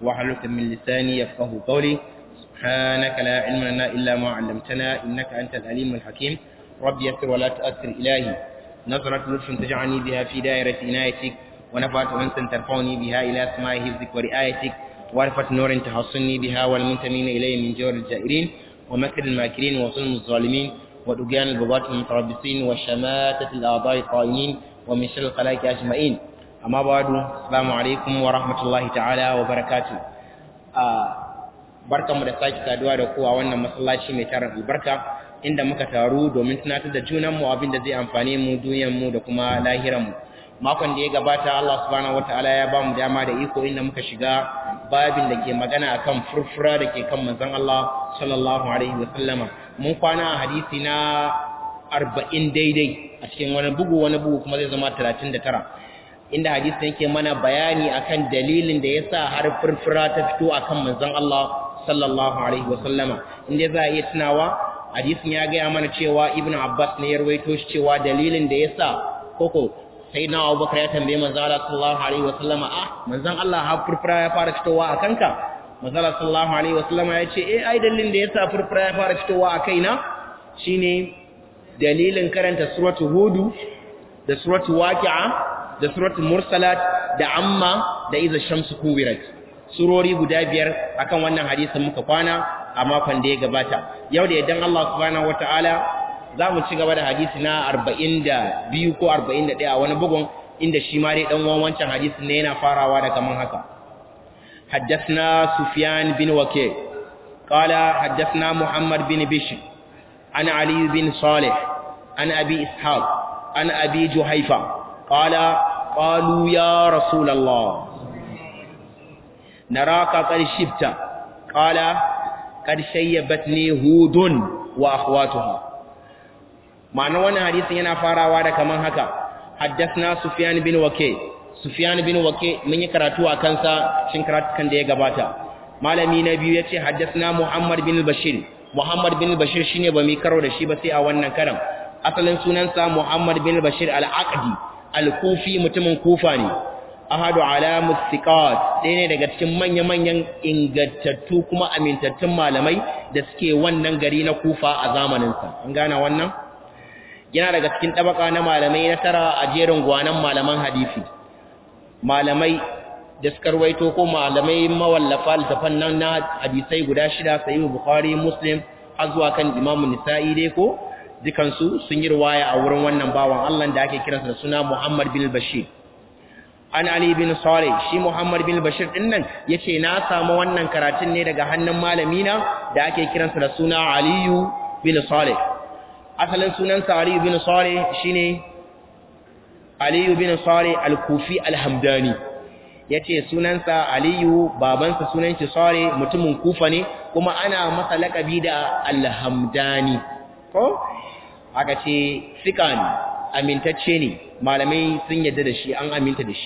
واحلل من لساني يفقه قولي سبحانك لا علم لنا إلا ما علمتنا إنك أنت العليم الحكيم رب يسر ولا تؤثر إلهي نظرة لطف تجعلني بها في دائرة عنايتك ونفعت أنت ترفعني بها إلى سماء حفظك ورعايتك وعرفة نور تحصني بها والمنتمين إليه من جور الجائرين ومكر الماكرين وظلم الظالمين ودجان البغاة المتربصين وشماتة الأعضاء الطائنين ومن شر الخلائق أجمعين أما بعد السلام عليكم ورحمة الله تعالى وبركاته barkan mu da sake saduwa da ku a wannan masallaci mai tarin albarka inda muka taru domin tunatar da junan mu abin da zai amfane mu duniyar mu da kuma lahiran mu makon da ya gabata Allah subhanahu wataala ya ba mu dama da iko inda muka shiga babin da ke magana akan furfura da ke kan manzon Allah sallallahu alaihi wa sallama mun kwana a hadisi na 40 daidai a cikin wani bugu wani bugu kuma zai zama 39 inda hadisin yake mana bayani akan dalilin da yasa har furfura ta fito akan manzon Allah sallallahu alaihi wa sallama inda za a iya tunawa hadisin ya gaya mana cewa ibnu abbas ne ya rawaito shi cewa dalilin da yasa koko sai na abubakar ya tambaye manzon Allah sallallahu alaihi wa sallama ah manzon Allah har furfura ya fara fitowa a kanka manzon Allah sallallahu alaihi wa sallama ya ce eh ai dalilin da yasa furfura ya fara fitowa a kaina shine dalilin karanta suratul hudu da suratul waqi'a da suratul mursalat da amma da iza shamsu kuwirat surori guda biyar akan wannan hadisin muka kwana a makon da ya gabata yau da idan Allah subhanahu wataala za mu ci gaba da hadisi na 42 ko 41 a wani bugun inda shi ma dai dan wancan hadisin ne yana farawa da kaman haka حدثنا سفيان بن وكيع قال حدثنا محمد بن بشر عن علي بن صالح عن أبي إسحاق عن أبي جحيفة قال قالوا يا رسول الله نراك قد شبت قال قد شيبتني هود وأخواتها معنى وانا حديث ينا فاراوا da kaman haka حدثنا سفيان بن وكيع سفيان بن وكيع mun yi karatu a kansa shin karatukan da ya gabata malami na biyu yace حدثنا محمد بن بشير محمد بن بشير shine ba mi karo da shi ba sai a wannan karan asalin sunansa Muhammad bin Bashir al-Aqdi al-Kufi mutumin Kufa ne ahadu alamus siqat ɗaya ne daga cikin manya-manyan ingantattu kuma amintattun malamai da suke wannan gari na Kufa a zamaninsa an gane wannan yana daga cikin tabaka na malamai na tara a jerin gwanan malaman hadisi malamai da suka rawaito ko malamai mawallafa littafan nan na hadisai guda shida sahih bukhari muslim har zuwa kan imamu nisa'i dai ko dukansu sun yi riwaya a wurin wannan bawan Allah da ake kiransa da suna Muhammad bin Bashir an Ali bin Salih shi Muhammad bin Bashir din nan yace na samu wannan karatun ne daga hannun malami na da ake kiransa da suna Aliyu bin Salih asalin sunansa Aliyu bin Salih shine Aliyu bin Salih al-Kufi al-Hamdani yace sunansa Aliyu babansa sunan shi Salih mutumin Kufa ne kuma ana masa lakabi da al-Hamdani ko aka ce sika ne amintacce ne malamai sun yadda da shi an aminta da shi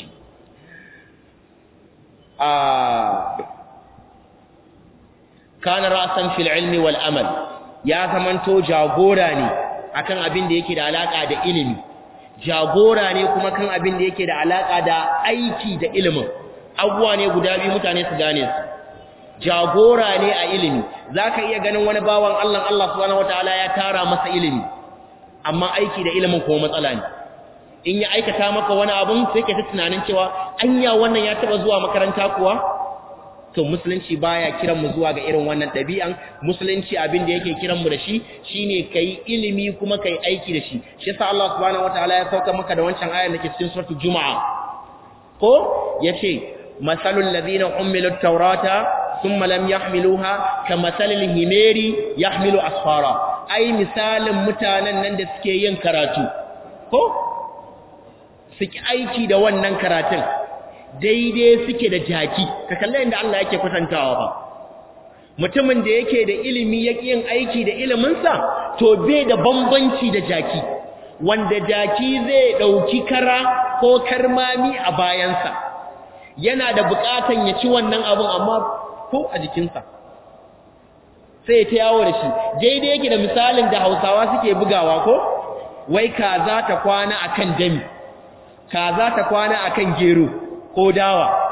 kana ra'san fil ilmi wal amal ya zamanto jagora ne akan abin da yake da alaka da ilimi jagora ne kuma kan abin da yake da alaka da aiki da ilimin abuwa ne guda biyu mutane su gane su jagora ne a ilimi zaka iya ganin wani bawan Allah Allah subhanahu wataala ya tara masa ilimi amma aiki da ilimin kuma matsala ne in ya aikata maka wani abun sai ka ta tunanin cewa anya wannan ya taba zuwa makaranta kuwa to musulunci baya kiran mu zuwa ga irin wannan dabi'an musulunci abin da yake kiran mu da shi shine kai ilimi kuma kai aiki da shi shi yasa Allah subhanahu wataala ya sauka maka da wancan ayar da ke cikin suratul jumaa ko yace masalul ladina umilu tawrata thumma lam yahmiluha kamathalil himari yahmilu asfara ai misalin mutanen nan da suke yin karatu ko suke aiki da wannan karatun daidai suke da jaki ka kalle inda Allah yake kwatantawa ba mutumin da yake da ilimi yake yin aiki da iliminsa to bai da bambanci da jaki wanda jaki zai dauki kara ko karmami a bayansa yana da bukatan ya ci wannan abun amma ko a jikinsa sai ta yawo da shi daidai yake da misalin da hausawa suke bugawa ko wai kaza ta kwana akan dami kaza ta kwana akan gero ko dawa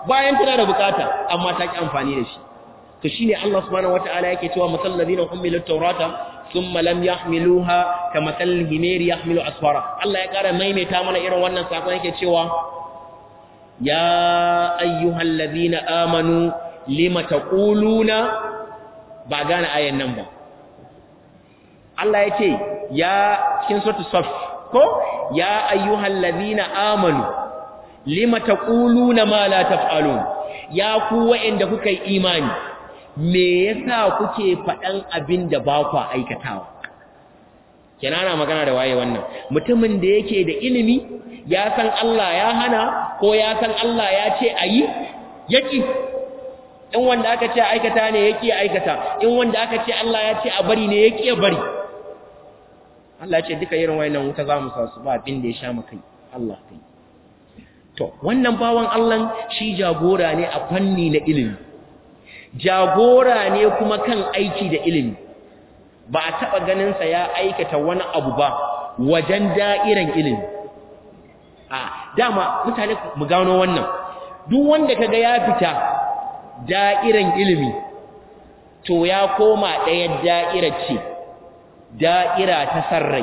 bayan tana da bukata amma ta ki amfani da shi to shine Allah subhanahu wataala yake cewa masal ladina humilut tawrata thumma lam yahmiluha kamathal himari yahmilu asfara Allah ya kara maimaita mana irin wannan sakon yake cewa ya ayyuhal ladina amanu lima taquluna ba gane ayan nan ba Allah yake ya cikin suratul saf ko ya ayyuhal ladina amanu lima taquluna ma la taf'alun ya ku wa'anda kuka yi imani me yasa kuke faɗan abin da ba ku aikatawa kenana magana da waye wannan mutumin da yake da ilimi ya san Allah ya hana ko ya san Allah ya ce ayi yaki in wanda aka ce aikata ne yake aikata in wanda aka ce Allah ya ce a bari ne yake bari Allah ya ce duka irin wayannan wuta za mu sa su ba abin da ya sha mu kai Allah kai to wannan bawan Allah shi jagora ne a fanni na ilimi jagora ne kuma kan aiki da ilimi ba a taɓa ganinsa ya aikata wani abu ba wajen da'iran ilimi a dama mutane mu gano wannan duk wanda kaga ya fita da'iran ilimi to ya koma ɗaya da'irar ce da'ira ta sarrai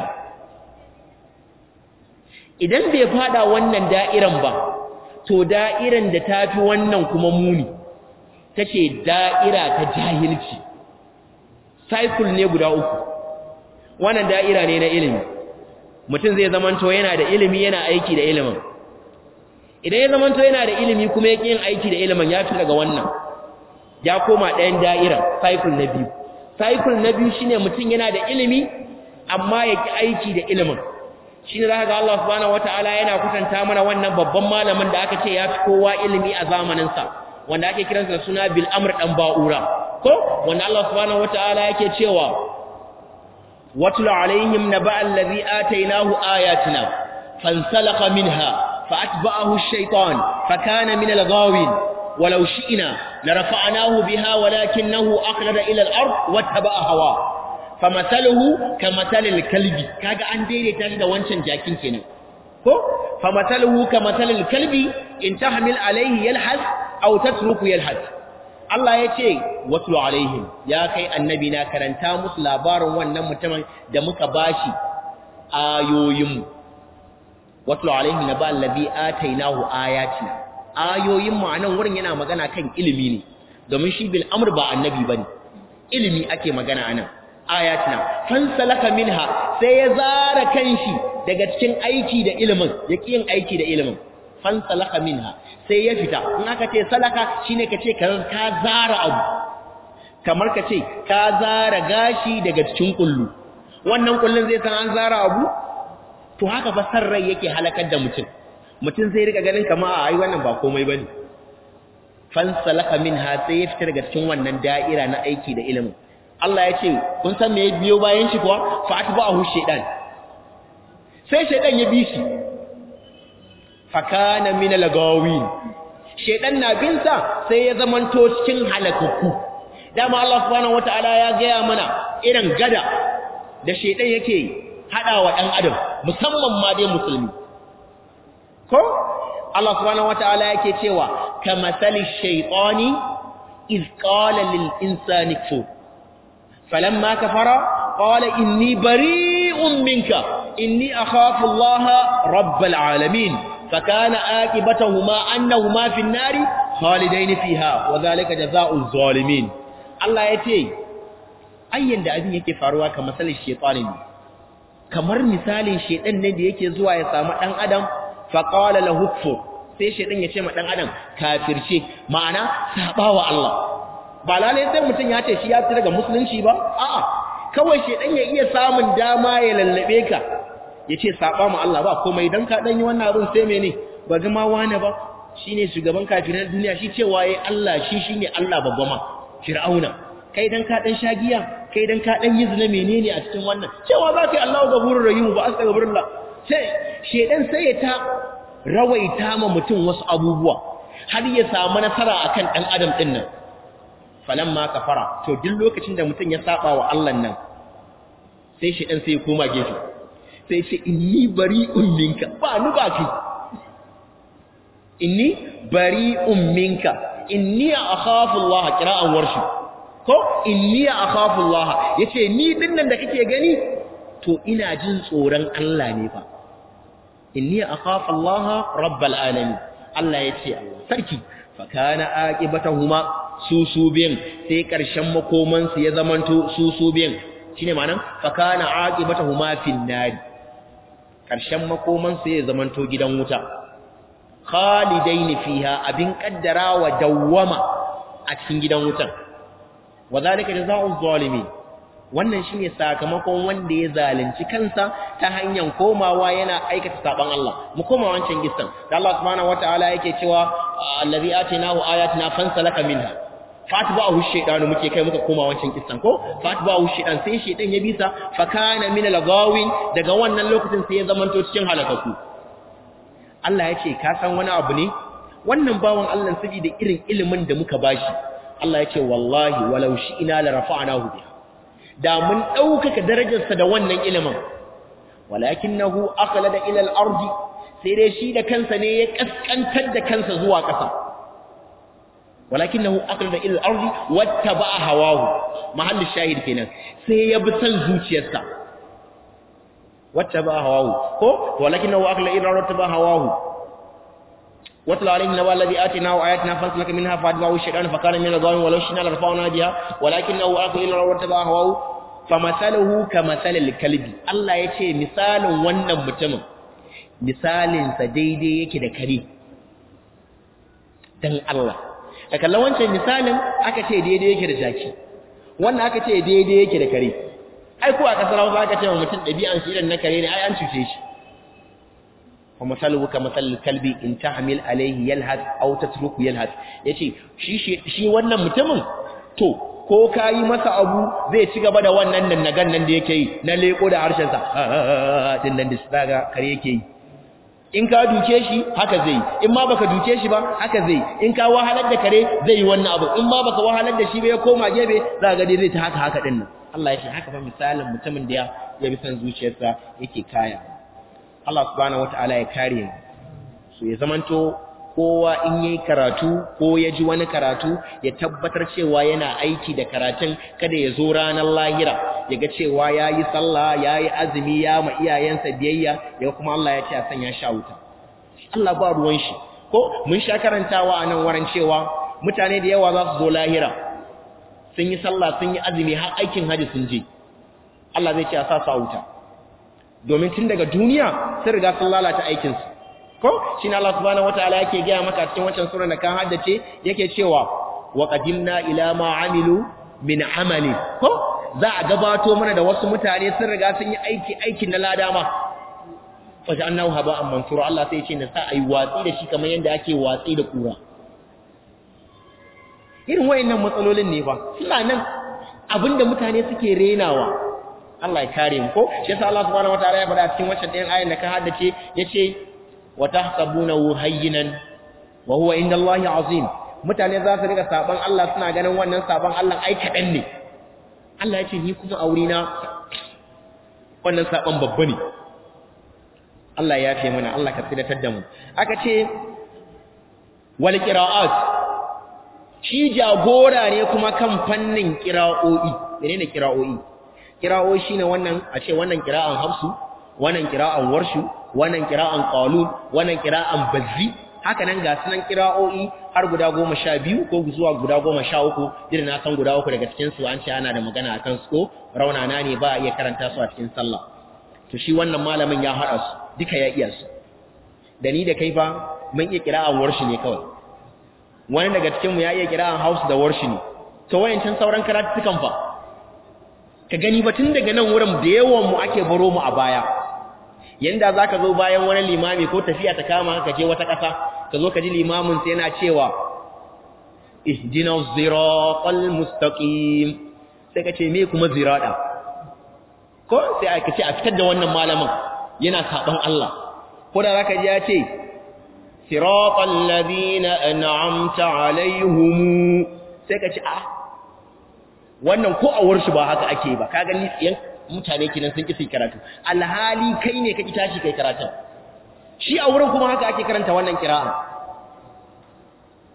idan bai fada wannan da'iran ba to da'iran da ta fi wannan kuma muni ta ce da'ira ta jahilci cycle ne guda uku wannan da'ira ne na ilimi mutum zai zamanto yana da ilimi yana aiki da ilimin idan ya zamanto yana da ilimi kuma yake yin aiki da ilimin ya fi daga wannan ya koma ɗayan da'ira cycle na biyu cycle na biyu shine mutum yana da ilimi amma yake aiki da ilimin shine zaka ga Allah subhanahu wataala yana kusanta mana wannan babban malamin da aka ce ya fi kowa ilimi a zamanin sa wanda ake kiransa da suna bil amr dan ba'ura ko wanda Allah subhanahu wataala yake cewa watlu alaihim naba allazi atainahu ayatina fansalakha minha فأتبعه الشيطان فكان من الغاوين ولو شئنا لرفعناه بها ولكنه أخلد إلى الأرض واتبع هواه فمثله كمثل الكلب كاغا أن ديري تاشد وانشان جاكين كنا فمثله كمثل الكلب إن تحمل عليه يلحث أو تترك يلحث Allah ya ce watlu alaihim ya kai annabi na karanta musu labarin wannan mutumin da muka bashi ayoyinmu watlu alaihim naba allazi atainahu ayatina ayoyin mu anan wurin yana magana kan ilimi ne domin shi bil amr ba annabi bane ilimi ake magana anan ayatina fansalaka minha sai ya zara kanshi daga cikin aiki da ilimin yaki yin aiki da ilimin fansalaka minha sai ya fita in aka ce salaka shine kace ka ka zara abu kamar kace ka zara gashi daga cikin kullu wannan kullun zai san an zara abu to haka fa san rai yake halakar da mutum mutum zai rika ganin kamar a ai wannan ba komai bane fansalaka minha sai ya fita daga cikin wannan da'ira na aiki da ilimin Allah ya ce kun san me ya biyo bayan shi kuwa fa atba'ahu shaytan sai shaytan ya bi shi fa kana min al-gawin shaytan na bin sa sai ya zamanto cikin halakakku dama Allah subhanahu wataala ya gaya mana irin gada da shaytan yake hadawa dan adam musamman ma dai musulmi ko Allah subhanahu wataala yake cewa kamathali shaytani iz qala lil insani kfur فلما كفر قال إني بريء منك إني أخاف الله رب العالمين فكان آكبتهما أنهما في النار خالدين فيها وذلك جزاء الظالمين الله يتي أين da abin yake faruwa kamar misalin shaytani ne kamar misalin shaytan ne da yake zuwa ya samu dan adam fa qala lahu kfur sai shaytan ya ce ma dan adam kafirce ma'ana sabawa Allah ba lalai sai mutum ya ce shi ya fita daga musulunci ba a'a kawai shedan ya iya samun dama ya lallabe ka yace saba mu Allah ba komai dan ka dan yi wannan abin sai mene ba ga ma wani ba shine shugaban kafirin duniya shi cewa yayi Allah shi shine Allah babba ma fir'auna kai dan ka dan shagiya kai dan ka dan yi zina menene a cikin wannan cewa za ka yi Allahu gafurur rahim ba astaghfirullah sai shedan sai ya ta rawaita ma mutum wasu abubuwa har ya samu nasara akan dan adam din nan falamma kafara to duk lokacin da mutum ya saba wa Allah nan sai shi dan sai ya koma gefe sai ce inni bari'un minka ba ni ba kai inni bari'un minka inni akhafu Allah qira'an warshi ko inni akhafu Allah yace ni dinnan da kake gani to ina jin tsoron Allah ne fa inni akhafu Allah rabbal alamin Allah yace Allah sarki fa kana aqibatuhuma su su biyan sai karshen makoman su ya zamanto su su biyan shine ma'anan fa kana aqibatuhuma fin nari karshen makoman su ya zamanto gidan wuta khalidaini fiha abin kaddara wa dawwama a cikin gidan wutan wadhalika jazaa'u zalimin wannan shine sakamakon wanda ya zalunci kansa ta hanyar komawa yana aikata saban Allah mu koma wancan gistan da Allah subhanahu wataala yake cewa allazi atinahu ayatina fansalaka minha fatba'ahu shaytanu muke kai muka koma wancan gistan ko fatba'ahu shaytan sai shaytan ya bisa fa kana min al-ghawin daga wannan lokacin sai ya zamanto cikin halakaku Allah ya ce ka san wani abu ne wannan bawan Allah saboda irin ilimin da muka bashi Allah ya ce wallahi walau shi ina la rafa'nahu biha da mun daukaka darajarsa da wannan ilimin walakinahu aqlada ila al-ardi sai dai shi da kansa ne ya kaskantar da kansa zuwa ƙasa walakinahu aqlada ila al-ardi wattaba'a hawahu mahallin shahid kenan sai ya bi san zuciyarsa wattaba'a hawahu ko walakinahu aqlada ila al-ardi wattaba'a hawahu واتل عليهم نبأ الذي آتيناه آياتنا فانسلك منها فأتبعه الشيطان فكان من الظالمين ولو شئنا لرفعنا بها ولكنه أخذ إلى الأرض واتبع هواه فمثله كمثل الكلب الله yace misalin wannan mutumin misalin sa daidai yake da kare dan Allah a kallon wancan misalin aka ce daidai yake da jaki wannan aka ce daidai yake da kare ai ko a kasar Hausa aka ce mutum dabi'an shi irin na kare ne ai an cuce shi ومثله كمثل الكلب in tahmil alayhi yalhas aw tatruku yalhas yace shi shi wannan mutumin to ko kai masa abu zai ci gaba da wannan nan nagan nan da yake yi na leko da harshen sa din nan da saga kare yake yi in ka duke shi haka zai in ma baka duke shi ba haka zai in ka wahalar da kare zai yi wannan abu in ma baka wahalar da shi ba ya koma gebe za ga dai zai ta haka haka din nan Allah ya ce haka fa misalin mutumin da ya bi san zuciyarsa yake kaya Allah subhanahu wata'ala ya kare mu so ya zamanto kowa in yayi karatu ko ya ji wani karatu ya tabbatar cewa yana aiki da karatun kada ya zo ranar lahira ya ga cewa yayi sallah yayi azumi ya ma iyayensa biyayya ya kuma Allah ya ce a sanya sha wuta Allah ba ruwan shi ko mun sha karantawa a nan wurin cewa mutane da yawa za su zo lahira sun yi sallah sun yi azumi har aikin haji sun je Allah zai ce a sa su wuta domin tun daga duniya sun riga sun lalata aikinsu ko shi na Allah subhanahu wataala yake gaya maka cikin wancan sura da kan haddace yake cewa wa qadimna ila ma amilu min amali ko za a gabato mana da wasu mutane sun riga sun yi aiki aikin na lada ma waje annahu haba'an mansura Allah sai ya ce na sa ayi watsi da shi kamar yanda ake watsi da kura irin wayannan matsalolin ne fa suna nan abinda mutane suke renawa Allah ya kare mu ko shi yasa Allah subhanahu wataala ya faɗa cikin wacce ɗayan ayin da ka haddace yace wa tahsabunahu hayyinan wa huwa indallahi azim mutane za su riga saban Allah suna ganin wannan saban Allah ai kadan ne Allah yace ni kuma aure na wannan saban babba ne Allah ya fi mana Allah ka tsidatar da mu aka ce wal qira'at shi jagora ne kuma kan fannin qira'o'i menene qira'o'i kira'o shi ne wannan a ce wannan kira'an hafsu wannan kira'an warshu wannan kira'an qalun wannan kira'an bazzi haka nan ga sunan kira'o'i har guda goma sha biyu ko zuwa guda goma sha uku irin na san guda uku daga cikin su an ce ana da magana akan su ko raunana ne ba a iya karanta su a cikin sallah to shi wannan malamin ya haɗa su duka ya iya su da ni da kai fa mun iya kira'an warshi ne kawai wani daga cikin mu ya iya kira'an hausu da warshi ne to wayancan sauran karatukan fa ka gani ba tun daga nan wurin da yawan mu ake baro mu a baya yanda zaka zo bayan wani limami ko tafiya ta kama ka je wata ƙasa ka zo ka ji limamin sai yana cewa ihdinas siratal mustaqim sai ka ce me kuma zirada ko sai aka ce a fitar da wannan malamin yana saban Allah ko da zaka ji ya ce siratal ladina an'amta alaihim sai ka ce a wannan ko a warshi ba haka ake ba ka gani yan mutane kenan sun kisi karatu alhali kai ne ka ki tashi kai karatu shi a wurin kuma haka ake karanta wannan kira'a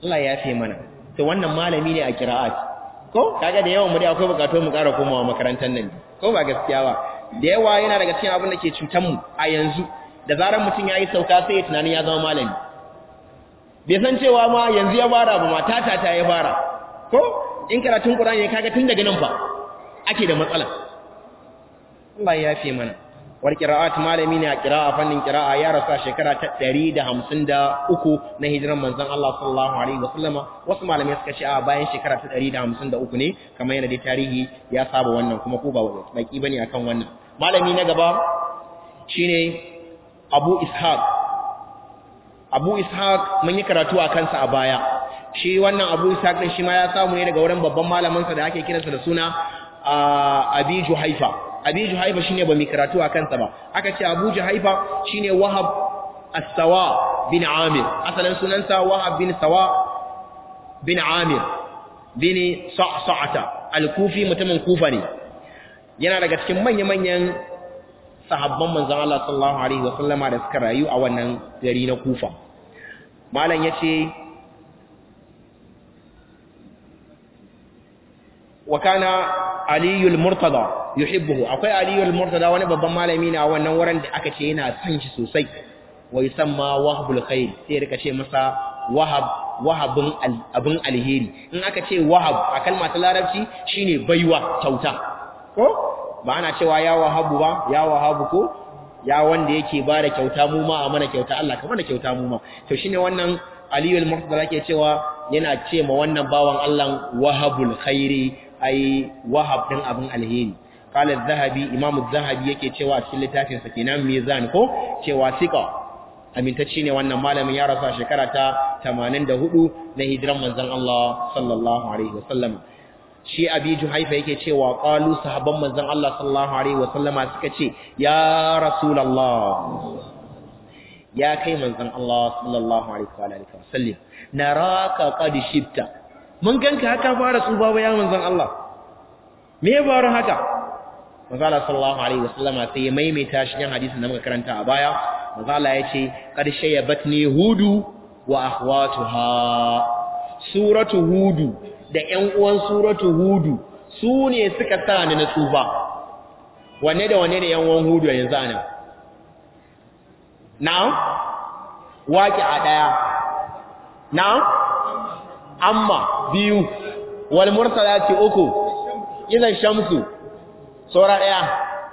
Allah ya yafe mana to wannan malami ne a qira'at ko kaga da yawan mu dai akwai bukatu mu ƙara komawa makarantar nan ko ba gaskiya ba da yawa yana daga cikin abin da ke cutar mu a yanzu da zarar mutum ya yi sauka sai ya tunanin ya zama malami bai san cewa ma yanzu ya fara ba mata ta ta ya fara ko in karatun Qur'ani ya kaga tun daga nan fa ake da matsala Allah ya yafe mana war qira'at malami ne a qira'a fannin qira'a ya rasa shekara ta 153 na hijiran manzon Allah sallallahu alaihi wasallama wasu malamai suka ce a bayan shekara ta 153 ne kamar yana da tarihi ya saba wannan kuma ko ba baki bane akan wannan malami na gaba shine Abu Ishaq Abu Ishaq mun yi karatu a kansa a baya shi wannan Abu Ishaq din shi ma ya samu ne daga wurin babban malamin sa da ake kiransa da suna Abi Juhaifa Abi Juhaifa shine ba mai karatu a kansa ba aka ce Abu Juhaifa shine Wahab As-Sawa bin Amir asalin sunansa Wahab bin Sawa bin Amir bin Sa'sa'ata al-Kufi mutumin Kufa ne yana daga cikin manya-manyan sahabban manzon Allah sallallahu alaihi wasallama da suka rayu a wannan gari na Kufa malam yace wa kana aliyul murtada yuhibbuhu akwai aliyul murtada wani babban malami ne a wannan wurin da aka ce yana son shi sosai wa yusamma wahabul khair sai rika ce masa wahab wahabun abun alheri in aka ce wahab a kalma ta larabci shine baiwa kyauta ko ba ana cewa ya wahabu ba ya wahabu ko ya wanda yake ba da kyauta mu ma a mana kyauta Allah ka mana kyauta mu ma to shine wannan aliyul murtada yake cewa yana ce ma wannan bawan Allah wahabul khairi ai wahab din abin alheri qala az-zahabi imam az-zahabi yake cewa a cikin littafin sa kenan mizan ko cewa sika amintacce ne wannan malamin ya rasu a shekara ta 84 na hijiran manzon Allah sallallahu alaihi wasallam shi abi juhaifa yake cewa qalu sahabban manzon Allah sallallahu alaihi wasallama suka ce ya rasulullah ya kai manzon Allah sallallahu alaihi wa alihi wasallam naraka qad shibta mun ganka haka fara tsuba ba ya manzon Allah me ya faru haka manzon Allah sallallahu alaihi wasallama sai ya maimaita shi cikin hadisin da muka karanta a baya manzon Allah ya ce qad shayyabatni hudu wa akhwatuha suratu hudu da ƴan uwan suratu hudu su ne suka sa ni na tsufa wanne da wanne ne ƴan uwan hudu yanzu ana na'am waki a daya na'am amma biyu wal mursalati uku idan shamsu sura daya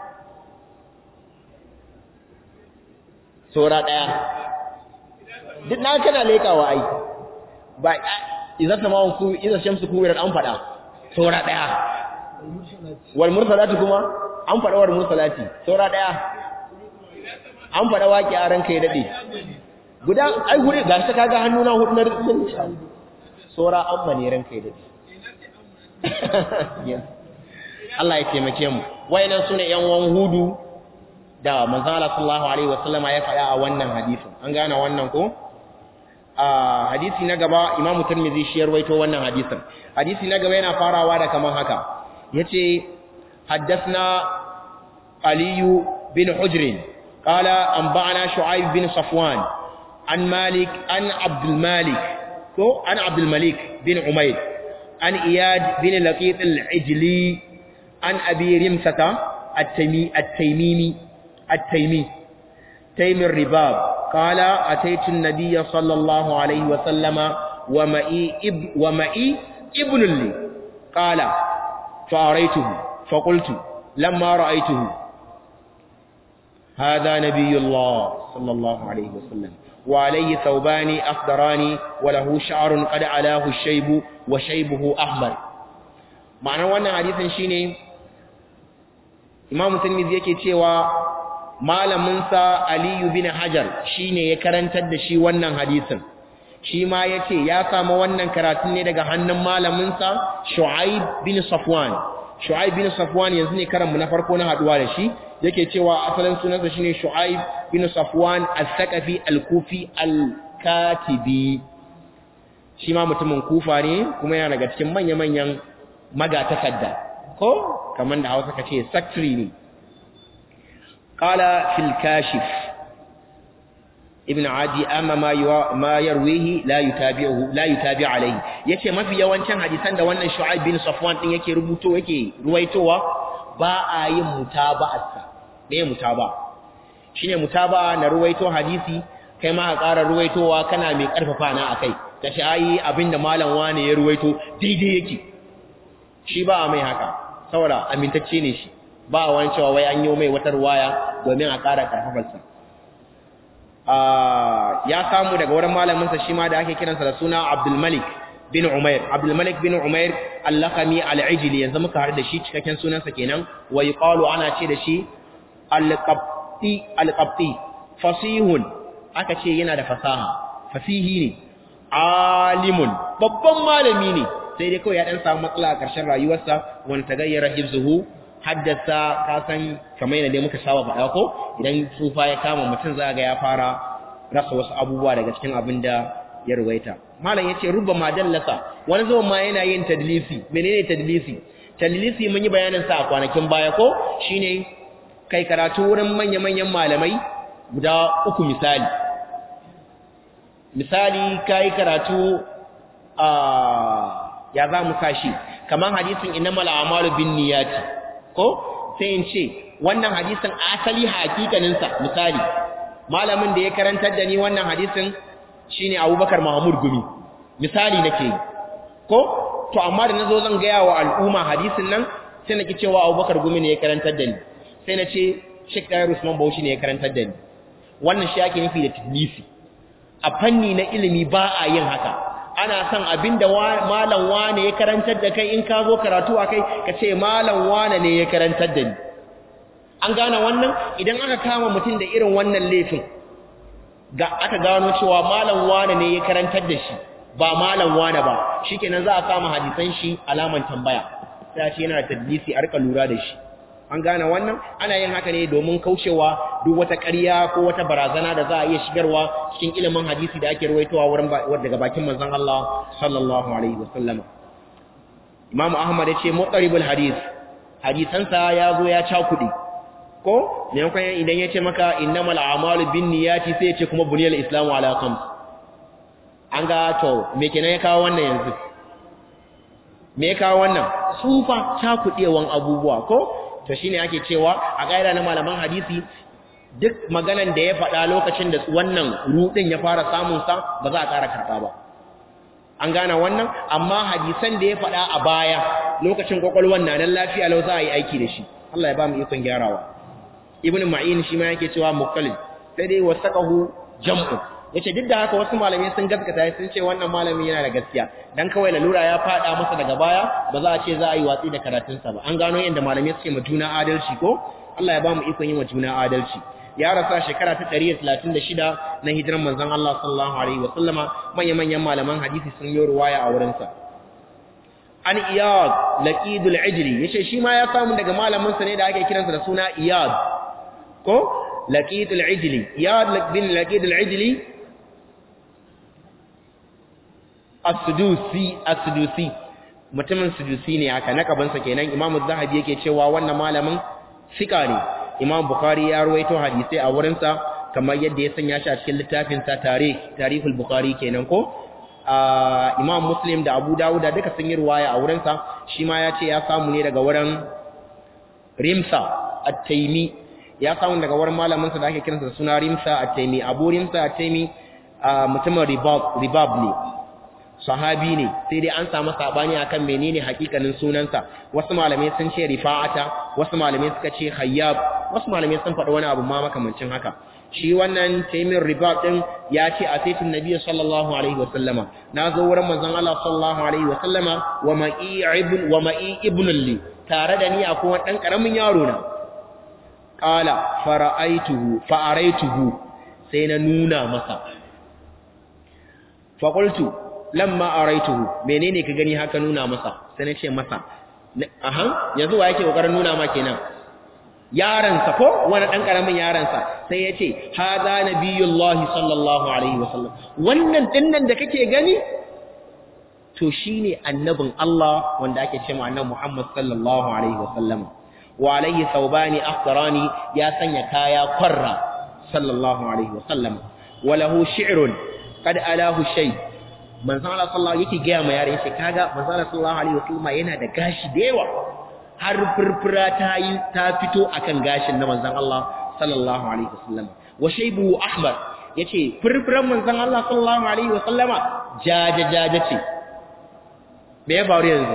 sura daya duk na kana lekawa ai ba idan sama ku idan shamsu ku an fada sura daya wal mursalati kuma an fada wal mursalati sura daya an fada waki a ranka ya dade guda ai gure gashi kaga hannuna hudu na rubutun sura amma ne ranka ya dade Allah ya taimake mu wayannan sune yan wan hudu da manzo Allah sallallahu alaihi wasallama ya faɗa a wannan hadisin an gane wannan ko a hadisi na gaba Imam Tirmidhi shi yarwaito wannan hadisin hadisi na gaba yana farawa da kaman haka yace haddathna Ali bin Hujr qala anba'ana Shu'aib bin Safwan an Malik an Abdul Malik ko an Abdul Malik bin Umayr an Iyad bin Laqit al-Ijli an Abi Rimsata at-Taymi at-Taymimi at-Taymi Taym al-Ribab قال أتيت النبي صلى الله عليه وسلم ومئي, إب ومئي ابن لي قال فأريته فقلت لما رأيته هذا نبي الله صلى الله عليه وسلم وعليه ثوبان أخضران وله شعر قد علاه الشيب وشيبه أحمر معنى وانا حديثا شيني إمام الترمذي yake cewa malaminsa Aliyu bin Hajar shine ya karantar da shi wannan hadisin shi ma yace ya samu wannan karatun ne daga hannun malaminsa Shu'aib bin Safwan Shu'aib bin Safwan yanzu ne karan mu na farko na haduwa da shi yake cewa asalin sunansa shine Shu'aib bin Safwan al-Thaqafi al-Kufi al-Katibi shi ma mutumin Kufa ne kuma yana daga cikin manya-manyan magatakadda ko kamar da Hausa kace secretary ne قال في الكاشف ibn adi amma ma ma yarwihi la yutabi'uhu la yutabi alayhi yace mafi yawancin hadisan da wannan shu'aib bin safwan din yake rubuto yake ruwaitowa ba a yin mutaba'arsa me mutaba shine mutaba na ruwaito hadisi kai ma ka ƙara ruwaitowa kana mai ƙarfafa na akai kace ai abinda malam wane ya ruwaito daidai yake shi ba a mai haka saboda amintacce ne shi ba wani cewa wai an yi mai wata ruwaya domin a ƙara ƙarfafarsa ya samu daga wurin malaminsa shi ma da ake kiransa da suna Abdulmalik bin Umair Abdulmalik bin Umair Al-Laqami Al-Ijli yanzu muka haɗu da shi cikakken sunansa kenan wa yuqalu ana ce da shi Al-Qabti Al-Qabti fasihun aka ce yana da fasaha fasihi ne alimun babban malami ne sai dai kawai ya dan samu matsala a ƙarshen rayuwarsa wanda ta gayyara hifzuhu haddasa ka san kamar yadda dai muka saba faɗa ko idan tsufa ya kama mutum za ga ya fara rasa wasu abubuwa daga cikin abin da ya ruwaita malam yace rubba ma dallasa wani zuwan ma yana yin tadlisi menene tadlisi tadlisi mun yi bayanin sa a kwanakin baya ko shine kai karatu wurin manya-manyan malamai guda uku misali misali kai karatu a ya za mu sashi kamar hadisin innamal a'malu binniyati ko sai in ce wannan hadisin asali hakikaninsa misali malamin da ya karantar da ni wannan hadisin shine Abubakar Mahmud Gumi misali nake yi ko to amma da nazo zan ga yawa al'umma hadisin nan sai nake cewa Abubakar Gumi ne ya karantar da ni sai na ce Sheikh Dayar Usman Bauchi ne ya karantar da ni wannan shi yake nufi da tadlisi a fanni na ilimi ba a yin haka ana son abinda malam wane ya karantar da kai in ka zo karatu a kai ka ce malam wane ne ya karantar da ni an gane wannan idan aka kama mutum da irin wannan laifin ga aka gano cewa malam wane ne ya karantar da shi ba malam wane ba shikenan za a kama hadisan shi alaman tambaya sai ce yana da tadlisi a rika lura da shi an gane wannan ana yin haka ne domin kaucewa duk wata ƙarya ko wata barazana da za a iya shigarwa cikin ilimin hadisi da ake ruwaitowa wurin daga bakin manzon Allah sallallahu alaihi wasallam Imam Ahmad yace muqaribul hadis hadisansa ya zo ya cakuɗe ko ne kuma idan yace maka innamal a'malu binniyati sai yace kuma buniyal islamu ala khams an ga to me kenan ya kawo wannan yanzu me ya kawo wannan sufa cakuɗewan abubuwa ko to shine ake cewa a ƙa'ida na malaman hadisi duk maganan da ya faɗa lokacin da wannan rudin ya fara samun sa ba za a ƙara karɓa ba an gane wannan amma hadisan da ya faɗa a baya lokacin kwakwalwan na nan lafiya lau za a yi aiki da shi Allah ya ba mu ikon gyarawa ibn ma'in shi ma yake cewa muqallid sai dai wasaqahu jam'u yace duk da haka wasu malamai sun gaskata sun ce wannan malami yana da gaskiya dan kawai lalura ya fada masa daga baya ba za a ce za a yi watsi da karatunsa ba an gano yadda malamai suke ma juna adalci ko Allah ya ba mu ikon yin wa juna adalci ya rasa shekara ta 136 na hijiran manzon Allah sallallahu alaihi wa sallama manyan manyan malaman hadisi sun yi ruwaya a wurin sa an iyad laqidul ijli yace shi ma ya samu daga malamin sa ne da ake kiransa da suna iyad ko laqidul ijli iyad bin laqidul ijli as-sudusi as-sudusi mutumin sudusi ne haka nakabansa kenan imam az-zahabi yake cewa wannan malamin sika ne imam bukhari ya ruwaito hadisi a wurin sa kamar yadda ya sanya shi a cikin littafin sa tarikh tarihul bukhari kenan ko imam muslim da abu dawud duka sun yi ruwaya a wurin sa shi ma ya ce ya samu ne daga wurin rimsa at-taymi ya samu daga wurin malamin sa da ake kiransa da suna rimsa at-taymi abu rimsa at-taymi mutumin ribab ribab ne sahabi ne sai dai an samu sabani akan menene hakikanin sunansa wasu malamai sun ce rifa'ata wasu malamai suka ce khayyab wasu malamai sun faɗi wani abu ma makamancin haka shi wannan taimin ribab din ya ce a saitin nabi sallallahu alaihi wasallama na zo wurin manzon Allah sallallahu alaihi wasallama wa ma'i ibn wa ma'i ibn li tare da ni akwai wani dan karamin yaro na qala fara'aituhu fa'araituhu sai na nuna masa fa qultu lamma araituhu menene ka gani haka nuna masa sai na ce masa aha yanzu wa yake kokarin nuna ma kenan yaransa ko wani dan karamin yaransa sai ya ce hadha nabiyullahi sallallahu alaihi wasallam wannan dinnan da kake gani to shine annabin Allah wanda ake cewa annabi Muhammad sallallahu alaihi wasallam wa alaihi thawbani akhtarani ya sanya kaya qarra sallallahu alaihi wasallam walahu shi'run qad alahu shay manzon Allah sallallahu yake ga ma yare shi kaga manzon Allah sallallahu alaihi wasallam yana da gashi da yawa har furfura ta yi ta fito akan gashin na manzon Allah sallallahu alaihi wasallam wa shaybu ahmar yace furfuran manzon Allah sallallahu alaihi wasallama jaja jaja ce me ya faru yanzu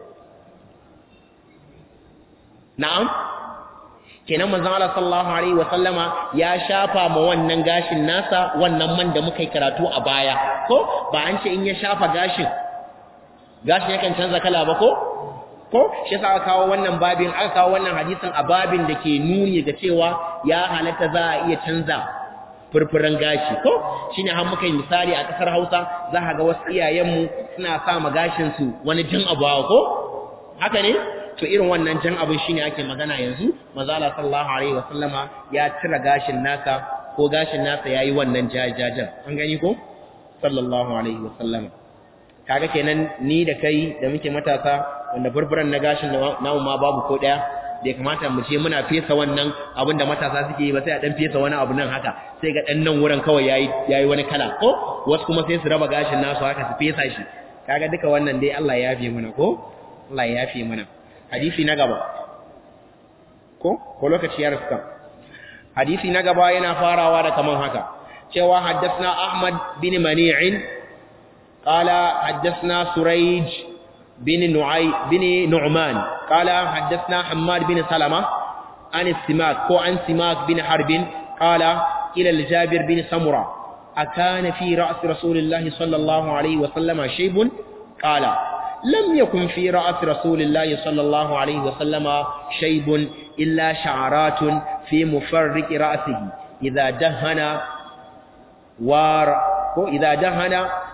na'am kenan manzon Allah sallallahu alaihi wasallama ya shafa ma wannan gashin nasa wannan man da muka yi karatu a baya ko ba an ce in ya shafa gashin gashin yakan canza kala ba ko ko shi yasa aka kawo wannan babin aka kawo wannan hadisin a babin da ke nuni ga cewa ya halatta za a iya canza furfuran gashi ko shine har muka yi misali a kasar Hausa za ka ga wasu iyayenmu suna sa ma gashin su wani jin abawa ko haka ne to irin wannan jan abin shine ake magana yanzu manzo Allah sallallahu alaihi wasallama ya tira gashin naka ko gashin nasa yayi wannan jajajan an gani ko sallallahu alaihi wasallama kaga kenan ni da kai da muke matasa wanda burburan na gashin namu ma babu ko daya da kamata mu ce muna fesa wannan abin da matasa suke yi ba sai a dan fesa wani abu nan haka sai ga dan nan wurin kawai yayi yayi wani kala ko wasu kuma sai su raba gashin nasu haka su fesa shi kaga duka wannan dai Allah ya yafe mana ko Allah ya yafe mana hadisi na gaba ko ko lokaci ya rufka hadisi na gaba yana farawa da kaman haka cewa haddathna Ahmad bin Mani'in qala haddathna Surayj bin Nu'ay bin Nu'man qala haddathna Hammad bin Salama an Simak ko an Simak bin Harbin qala ila al-Jabir bin Samura akana fi ra's Rasulillah sallallahu alaihi wa sallama shaybun qala لم يكن في رأس رسول الله صلى الله عليه وسلم شيب إلا شعرات في مفرق رأسه إذا دهن وار إذا دهن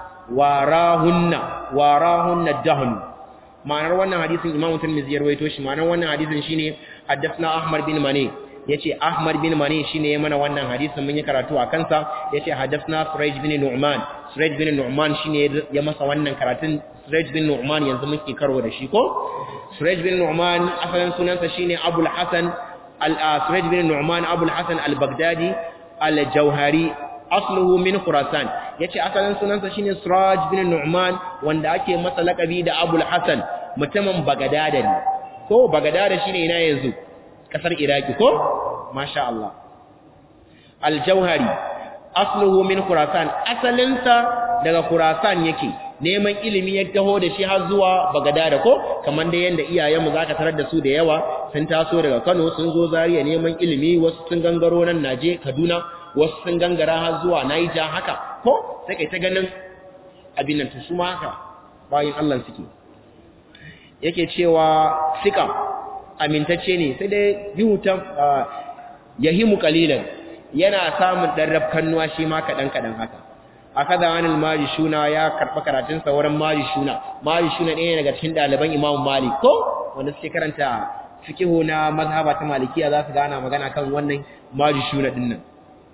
وراهن وراهن الدهن ma'anar wannan hadisin Imam Tirmidhi ya rawaito shi ma'anar wannan hadisin shine haddathna Ahmad bin Mani yace Ahmad bin Mani shine ya mana wannan hadisin mun yi karatu a kansa yace haddathna Surayj bin Nu'man Surayj bin Nu'man shine ya masa wannan karatun Suraj bin Nu'man yanzu muke karo da shi ko Suraj bin Nu'man asalin sunansa shine Abul Hasan al-Suraj bin Nu'man Abul Hasan al-Baghdadi al-Jauhari asluhu min Khurasan yace asalin sunansa shine Suraj bin Nu'man wanda ake masa lakabi da Abul Hasan mutumin Baghdad ne ko Baghdad shine ina yanzu kasar Iraki ko masha Allah al-Jauhari asluhu min Khurasan asalinsa daga Khurasan yake neman ilimi ya taho da shi har zuwa Bagadada ko kamar da yanda iyayenmu zaka tarar da su da yawa sun taso daga Kano sun zo Zaria neman ilimi wasu sun gangaro nan Naje Kaduna wasu sun gangara har zuwa Niger haka ko sai kai ta ganin abin nan su ma haka bayan Allah suke yake cewa sika amintacce ne sai dai yutan yahimu qalilan yana samun dan rafkannuwa shi ma kadan kadan haka akada anil majishuna ya karba karatun sa wurin majishuna majishuna ɗaya daga cikin ɗaliban Imam Malik ko wanda suke karanta fiqhu na mazhaba ta Malikiya za su gana magana kan wannan majishuna din nan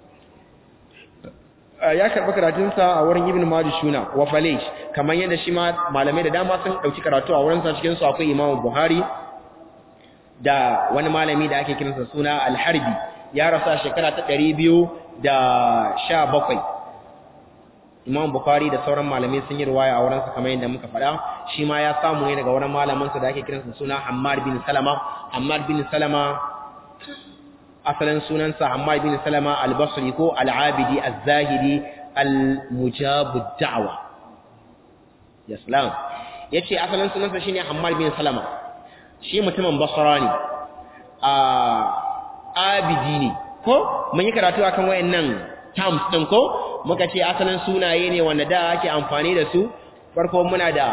ya karba karatun sa a wurin Ibn Majishuna wa Falish kamar yadda shi ma malamai da dama sun dauki karatu a wurin sa cikin su akwai Imam Buhari da wani malami da ake kiransa suna Al-Harbi ya rasa shekara ta 217 Imam Bukhari da sauran malamai sun yi riwaya a wurinsa kamar yadda muka faɗa shi ma ya samu ne daga wurin malamansa da ake kiransa suna Hammad bin Salama Hammad bin Salama asalin sunansa Hammad bin Salama al-Basri ko al-Abidi az-Zahidi al-Mujab ad-Da'wa ya salam yace asalin sunansa shine Hammad bin Salama shi mutumin Basra ne a abidi ne ko mun yi karatu akan wayannan terms din ko muka ce asalin sunaye ne wanda da ake amfani da su farko muna da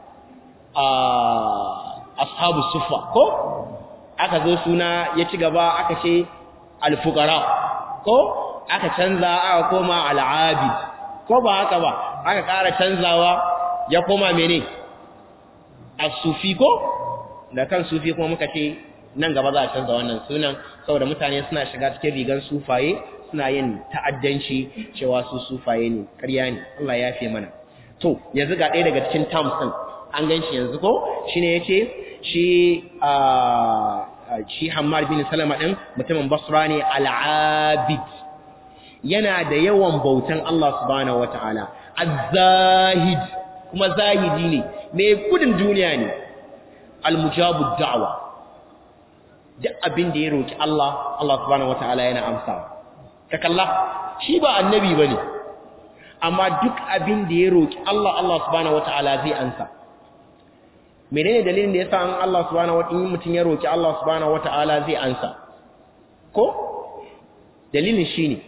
ashabu sufa ko aka zo suna ya ci gaba aka ce alfukara ko aka canza aka koma al'abid ko ba haka ba aka ƙara canzawa ya koma mene asufi ko da kan sufi kuma muka ce nan gaba za a canza wannan sunan saboda mutane suna shiga cikin rigan sufaye suna yin ta'addanci cewa su sufaye ne ƙarya ne Allah ya fi mana to yanzu ga ɗaya daga cikin terms ɗin an gan shi yanzu ko shine yace shi a shi Hammar bin Salama ɗin mutumin Basra ne al-Abid yana da yawan bautan Allah subhanahu wataala az-zahid kuma zahidi ne mai gudun duniya ne al-mujabu da'wa duk abin da ya roki Allah Allah subhanahu wataala yana amsa ka kalla shi ba annabi bane amma duk abin da ya roki Allah Allah subhanahu wataala zai ansa menene dalilin da yasa an Allah subhanahu wataala mutun ya roki Allah subhanahu wataala zai ansa ko dalilin shine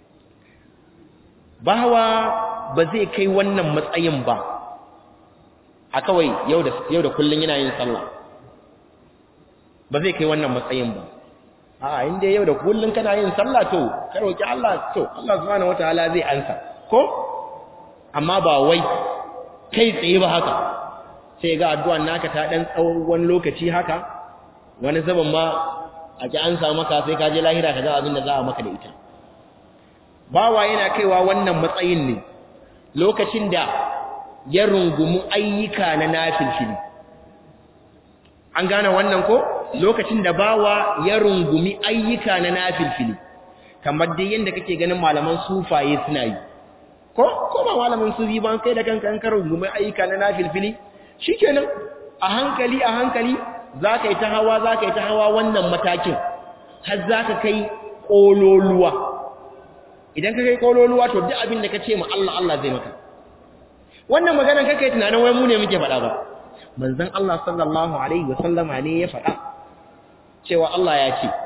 bawa ba zai kai wannan matsayin ba a kawai yau da yau da kullun yana yin sallah ba zai kai wannan matsayin ba a inda yau da kullun kana yin sallah to ka roki Allah to Allah subhanahu wataala zai ansa ko amma ba wai kai tsaye ba haka sai ga addu'an naka ta dan tsawon wani lokaci haka wani zaban ma a ki an samu maka sai ka je lahira ka ga abin da za a maka da ita bawa yana kaiwa wannan matsayin ne lokacin da ya rungumu ayyuka na nafilfili an gane wannan ko lokacin da bawa ya rungumi ayyuka na nafilfili kamar dai yanda kake ganin malaman sufaye suna yi ko ko ba malamin sufi ban kai da kanka an karo rungumi ayyuka na nafilfili shikenan a hankali a hankali zaka yi ta hawa zaka yi ta hawa wannan matakin har zaka kai kololuwa idan ka kai kololuwa to duk abin da ka ce ma Allah Allah zai maka wannan magana kake tunanin wai mu ne muke faɗa ba manzon Allah sallallahu alaihi wasallama ne ya faɗa cewa Allah ya ce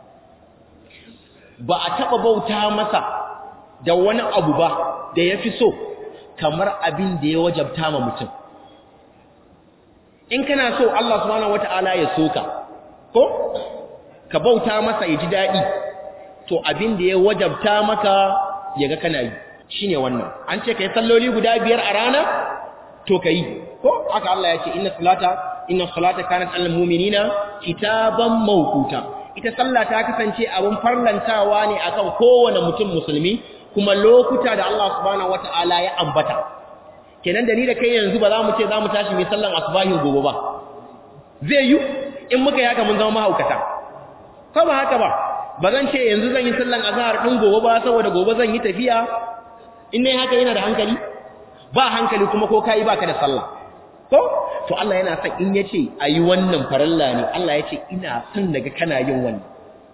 ba a taɓa bauta masa da wani abu ba da ya fi so kamar abin da ya wajabta ma mutum in kana so Allah subhanahu wata'ala ya soka ko ka bauta masa ya ji daɗi to abin da ya wajabta maka ya ga kana yi shine wannan an ce kai salloli guda biyar a rana to kai ko aka Allah ya ce inna salata inna salata kanat alal mu'minina kitaban mawquta ita sallah ta kasance abun farlantawa ne akan kowane mutum musulmi kuma lokuta da Allah subhanahu wataala ya ambata kenan da ni da kai yanzu ba za mu ce za mu tashi mai sallan asubahin gobe ba zai yi in muka yi haka mun zama mahaukata ko ba haka ba ba zan ce yanzu zan yi sallan azhar din gobe ba saboda gobe zan yi tafiya in ne haka yana da hankali ba hankali kuma ko kai baka da sallah ko to Allah yana son in yace ayi wannan faralla ne Allah yace ina son daga kana yin wannan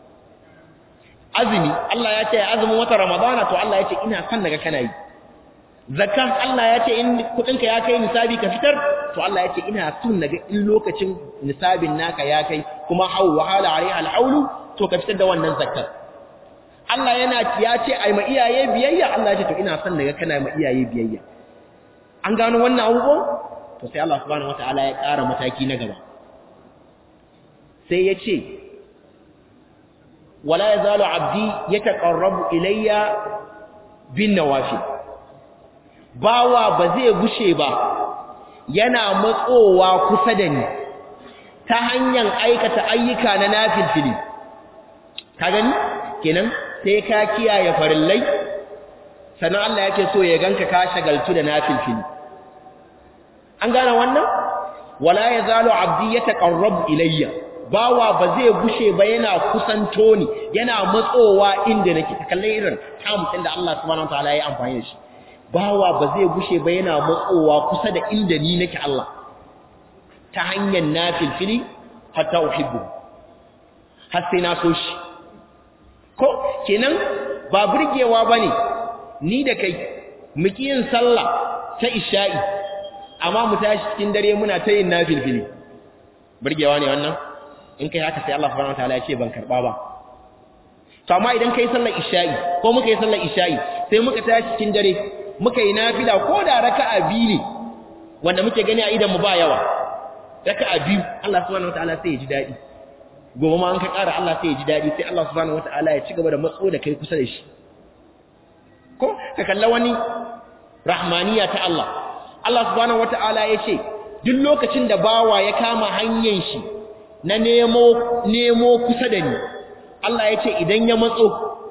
azumi Allah ya ce azumin wata ramadana to Allah yace ina son daga kana yi zakka Allah ya ce in kudinka ya kai nisabi ka fitar to Allah ya ce ina son naga in lokacin nisabin naka ya kai kuma hau wahala alaiha alhaulu to ka fitar da wannan zakkar Allah yana ya ce ai ma iyaye biyayya Allah ya ce to ina son naga kana ma iyaye biyayya an gano wannan abubuwa to sai Allah subhanahu wataala ya ƙara mataki na gaba sai ya ce wala yazalu abdi yataqarrabu ilayya bin nawafil bawa ba zai gushe ba yana matsowa kusa da ni ta hanyar aikata ayyuka na nafilfili ka gani kenan sai ka kiyaye farillai sannan Allah yake so ya ganka ka shagaltu da nafilfili an gane wannan wala yazalu abdi yataqarrabu ilayya bawa ba zai gushe ba yana kusanto ni yana matsowa inda nake kallon irin tamutin da Allah subhanahu wataala ya amfani da shi bawa ba zai gushe ba yana matsowa kusa da inda ni nake Allah ta hanyar nafilfili hatta uhibbu har sai na so shi ko kenan ba burgewa bane ni da kai muki yin sallah ta isha'i amma mu tashi cikin dare muna ta yin nafilfili burgewa ne wannan in kai haka sai Allah subhanahu wataala ya ce ban karba ba to amma idan kai sallar isha'i ko muka yi sallar isha'i sai muka tashi cikin dare muka yi nafila ko da raka'a biyu ne wanda muke gani a idan mu ba yawa raka'a biyu Allah subhanahu wataala sai ya ji dadi gobe ma an ka ƙara Allah sai ya ji dadi sai Allah subhanahu wataala ya ci gaba da matso da kai kusa da shi ko ka kalla wani rahmaniya ta Allah Allah subhanahu wataala ya ce duk lokacin da bawa ya kama hanyar shi na nemo nemo kusa da ni Allah ya ce idan ya matso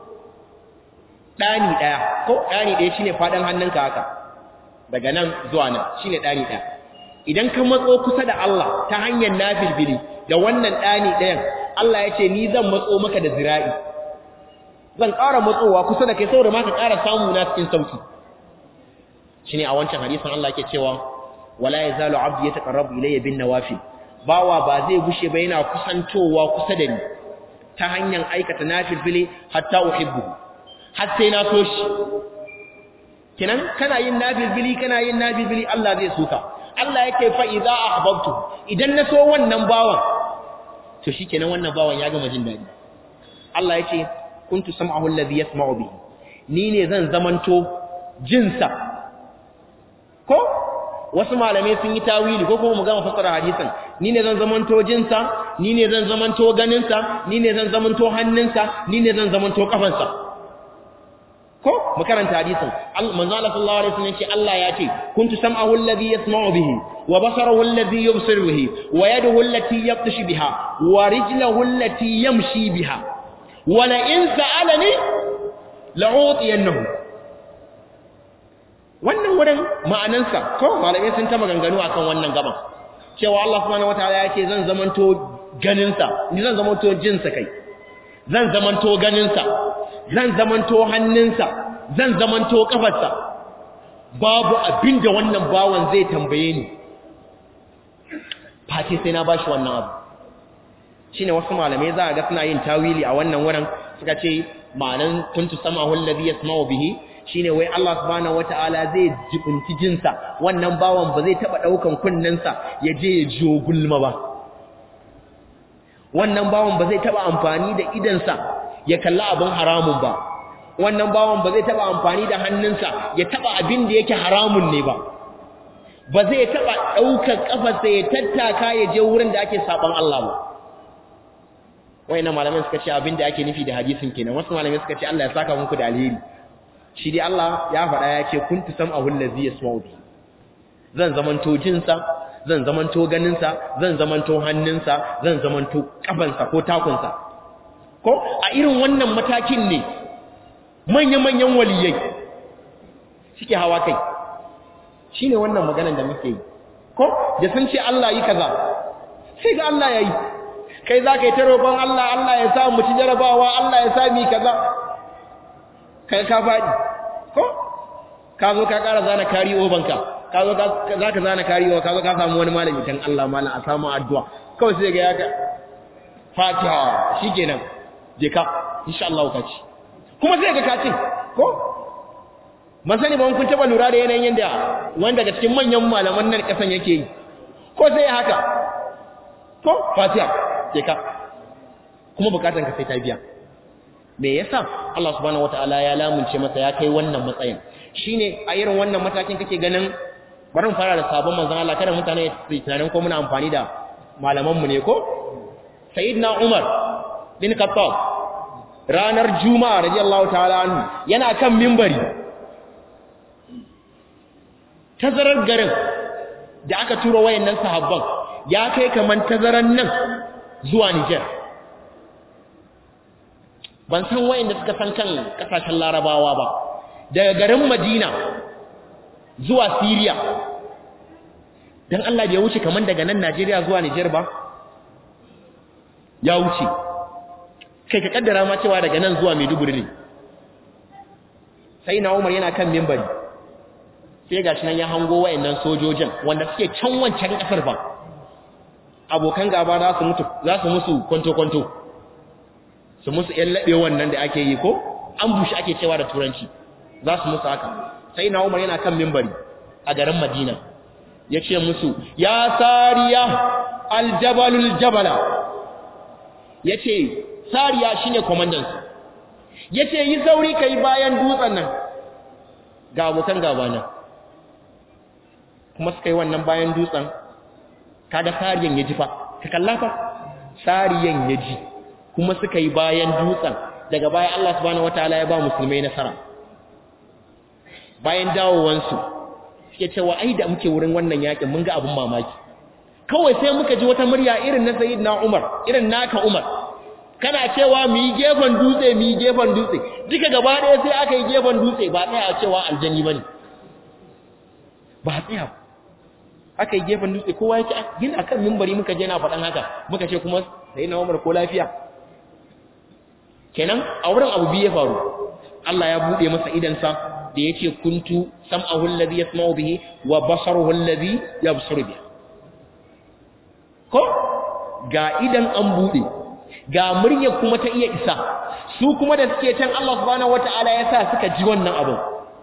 ɗani ɗaya ko ɗani ɗaya shine faɗin hannunka haka daga nan zuwa nan shine ɗani ɗaya idan ka matso kusa da Allah ta hanyar nafilbili da wannan ɗani ɗayan Allah ya ce ni zan matso maka da zira'i zan ƙara matsowa kusa da kai saboda ma ka ƙara samu na cikin sauki shine a wancan hadisin Allah yake cewa wala yazalu abdi yataqarrabu ilayya bin nawafil bawa ba zai gushe ba yana kusantowa kusa da ni ta hanyar aikata nafilfili hatta uhibbu har sai na so shi kinan kana yin nafilfili kana yin nafilfili Allah zai soka Allah yake fa idza ahbabtu idan na so wannan bawan to shikenan wannan bawan ya gama jin dadi Allah yace kuntu sam'ahu alladhi yasma'u bihi ni ne zan zamanto jinsa ko wasu malamai sun yi tawili ko kuma mu gama fasara hadisin ni ne zan zamanto jinsa ni ne zan zamanto ganinsa ni ne zan zamanto hannunsa ni ne zan zamanto kafansa ko mu karanta hadisin manzo Allah sallallahu alaihi wasallam ce Allah ya ce kuntu sam'ahu alladhi yasma'u bihi wa basarahu alladhi yubsiru bihi wa yaduhu allati yabtashu biha wa rijluhu allati yamshi biha wa la in sa'alani la'utiyannahu wannan wurin ma'anansa ko malamai sun ta maganganu akan wannan gaban cewa Allah subhanahu wataala ya ce zan zamanto ganinsa ni zan zamanto jinsa kai zan zamanto ganinsa zan zamanto hannunsa zan zamanto kafarsa babu abinda wannan bawan zai tambaye ni fati sai na bashi wannan abu shine wasu malamai za a ga suna yin tawili a wannan wurin suka ce ma'anan kuntu samahu alladhi yasma'u bihi shine wai Allah subhanahu wataala zai jibunci jinsa wannan bawan ba zai taba daukan kunnensa ya je ya jiyo gulma ba wannan bawan ba zai taba amfani da idansa ya kalla abin haramun ba wannan bawan ba zai taba amfani da hannunsa ya taba abin da yake haramun ne ba ba zai taba daukar kafarsa ya tattaka ya je wurin da ake saban Allah ba wayannan malamai suka ce abin da ake nufi da hadisin kenan wasu malamai suka ce Allah ya saka muku da alheri shi dai Allah ya faɗa ya ce kuntu sam'ahu allazi yasma'u bi zan zamanto jinsa zan zamanto ganinsa zan zamanto hannunsa zan zamanto kafansa ko takunsa ko a irin wannan matakin ne manya-manyan waliyai suke hawa kai shine wannan maganar da muke yi ko da sun ce Allah yi kaza sai ga Allah ya yi kai za ka yi ta roƙon Allah Allah ya sa mu ci jarabawa Allah ya sa mi kaza kai ka faɗi ko ka zo ka ƙara zana kari obanka ka zo za ka zana kari ka zo ka samu wani malami kan Allah malam a samu addu'a kawai sai ga ya ka fatiha shikenan je ka insha Allah ka ci kuma sai ga ka ci ko man sani ba kun taba lura da yanayin yanda wanda daga cikin manyan malaman nan kasan yake yi ko sai haka ko fatiha je ka kuma bukatan ka sai ta biya me yasa Allah subhanahu wataala ya lamunce masa ya kai wannan matsayin shine a irin wannan matakin kake ganin bari mu fara da sabon manzon Allah kada mutane su tunanin ko muna amfani da malaman mu ne ko sayyidina Umar bin Khattab ranar juma'a radiyallahu ta'ala anhu yana kan minbari tazarar garin da aka tura wayannan sahabban ya kai kaman tazaran nan zuwa Niger ban san wayanda suka san kan kasashen larabawa ba daga garin madina zuwa syria don allah bai wuce kamar daga nan najeriya zuwa nijar ba ya wuce kai ka kaddara ma cewa daga nan zuwa maiduguri ne sai na umar yana kan mimbari sai gashi nan ya hango wayannan sojojin wanda suke can wancan kasar ba abokan gaba za su mutu za su musu kwanto-kwanto su musu ‘yan laɓe wannan da ake yi ko an bushe ake cewa da turanci za su musu haka sai na umar yana kan mimbari a garin madina ya ce musu ya sariya aljabalul jabala ya ce sariya shi ne kwamandansu ya ce yi sauri ka yi bayan dutsen nan ga abokan gaba nan kuma suka yi wannan bayan dutsen kaga sariyan ya ji fa ka kalla fa sariyan ya ji kuma suka yi bayan dutsen daga baya Allah subhanahu wataala ya ba musulmai nasara bayan dawowansu suke cewa ai da muke wurin wannan yakin mun ga abun mamaki kawai sai muka ji wata murya irin na sayyidina Umar irin naka Umar kana cewa mu yi gefen dutse mu yi gefen dutse duka gaba ɗaya sai aka yi gefen dutse ba tsaya cewa aljani bane ba tsaya aka yi gefen dutse kowa yake yana kan mimbari muka je na faɗan haka muka ce kuma sayyidina Umar ko lafiya kenan a wurin abu biyu ya faru Allah ya bude masa idansa da yace kuntu sam'ahu alladhi yasma'u bihi wa basaruhu alladhi yabsuru bihi ko ga idan an bude ga murya kuma ta iya isa su kuma da suke can Allah subhanahu wataala ya sa suka ji wannan abin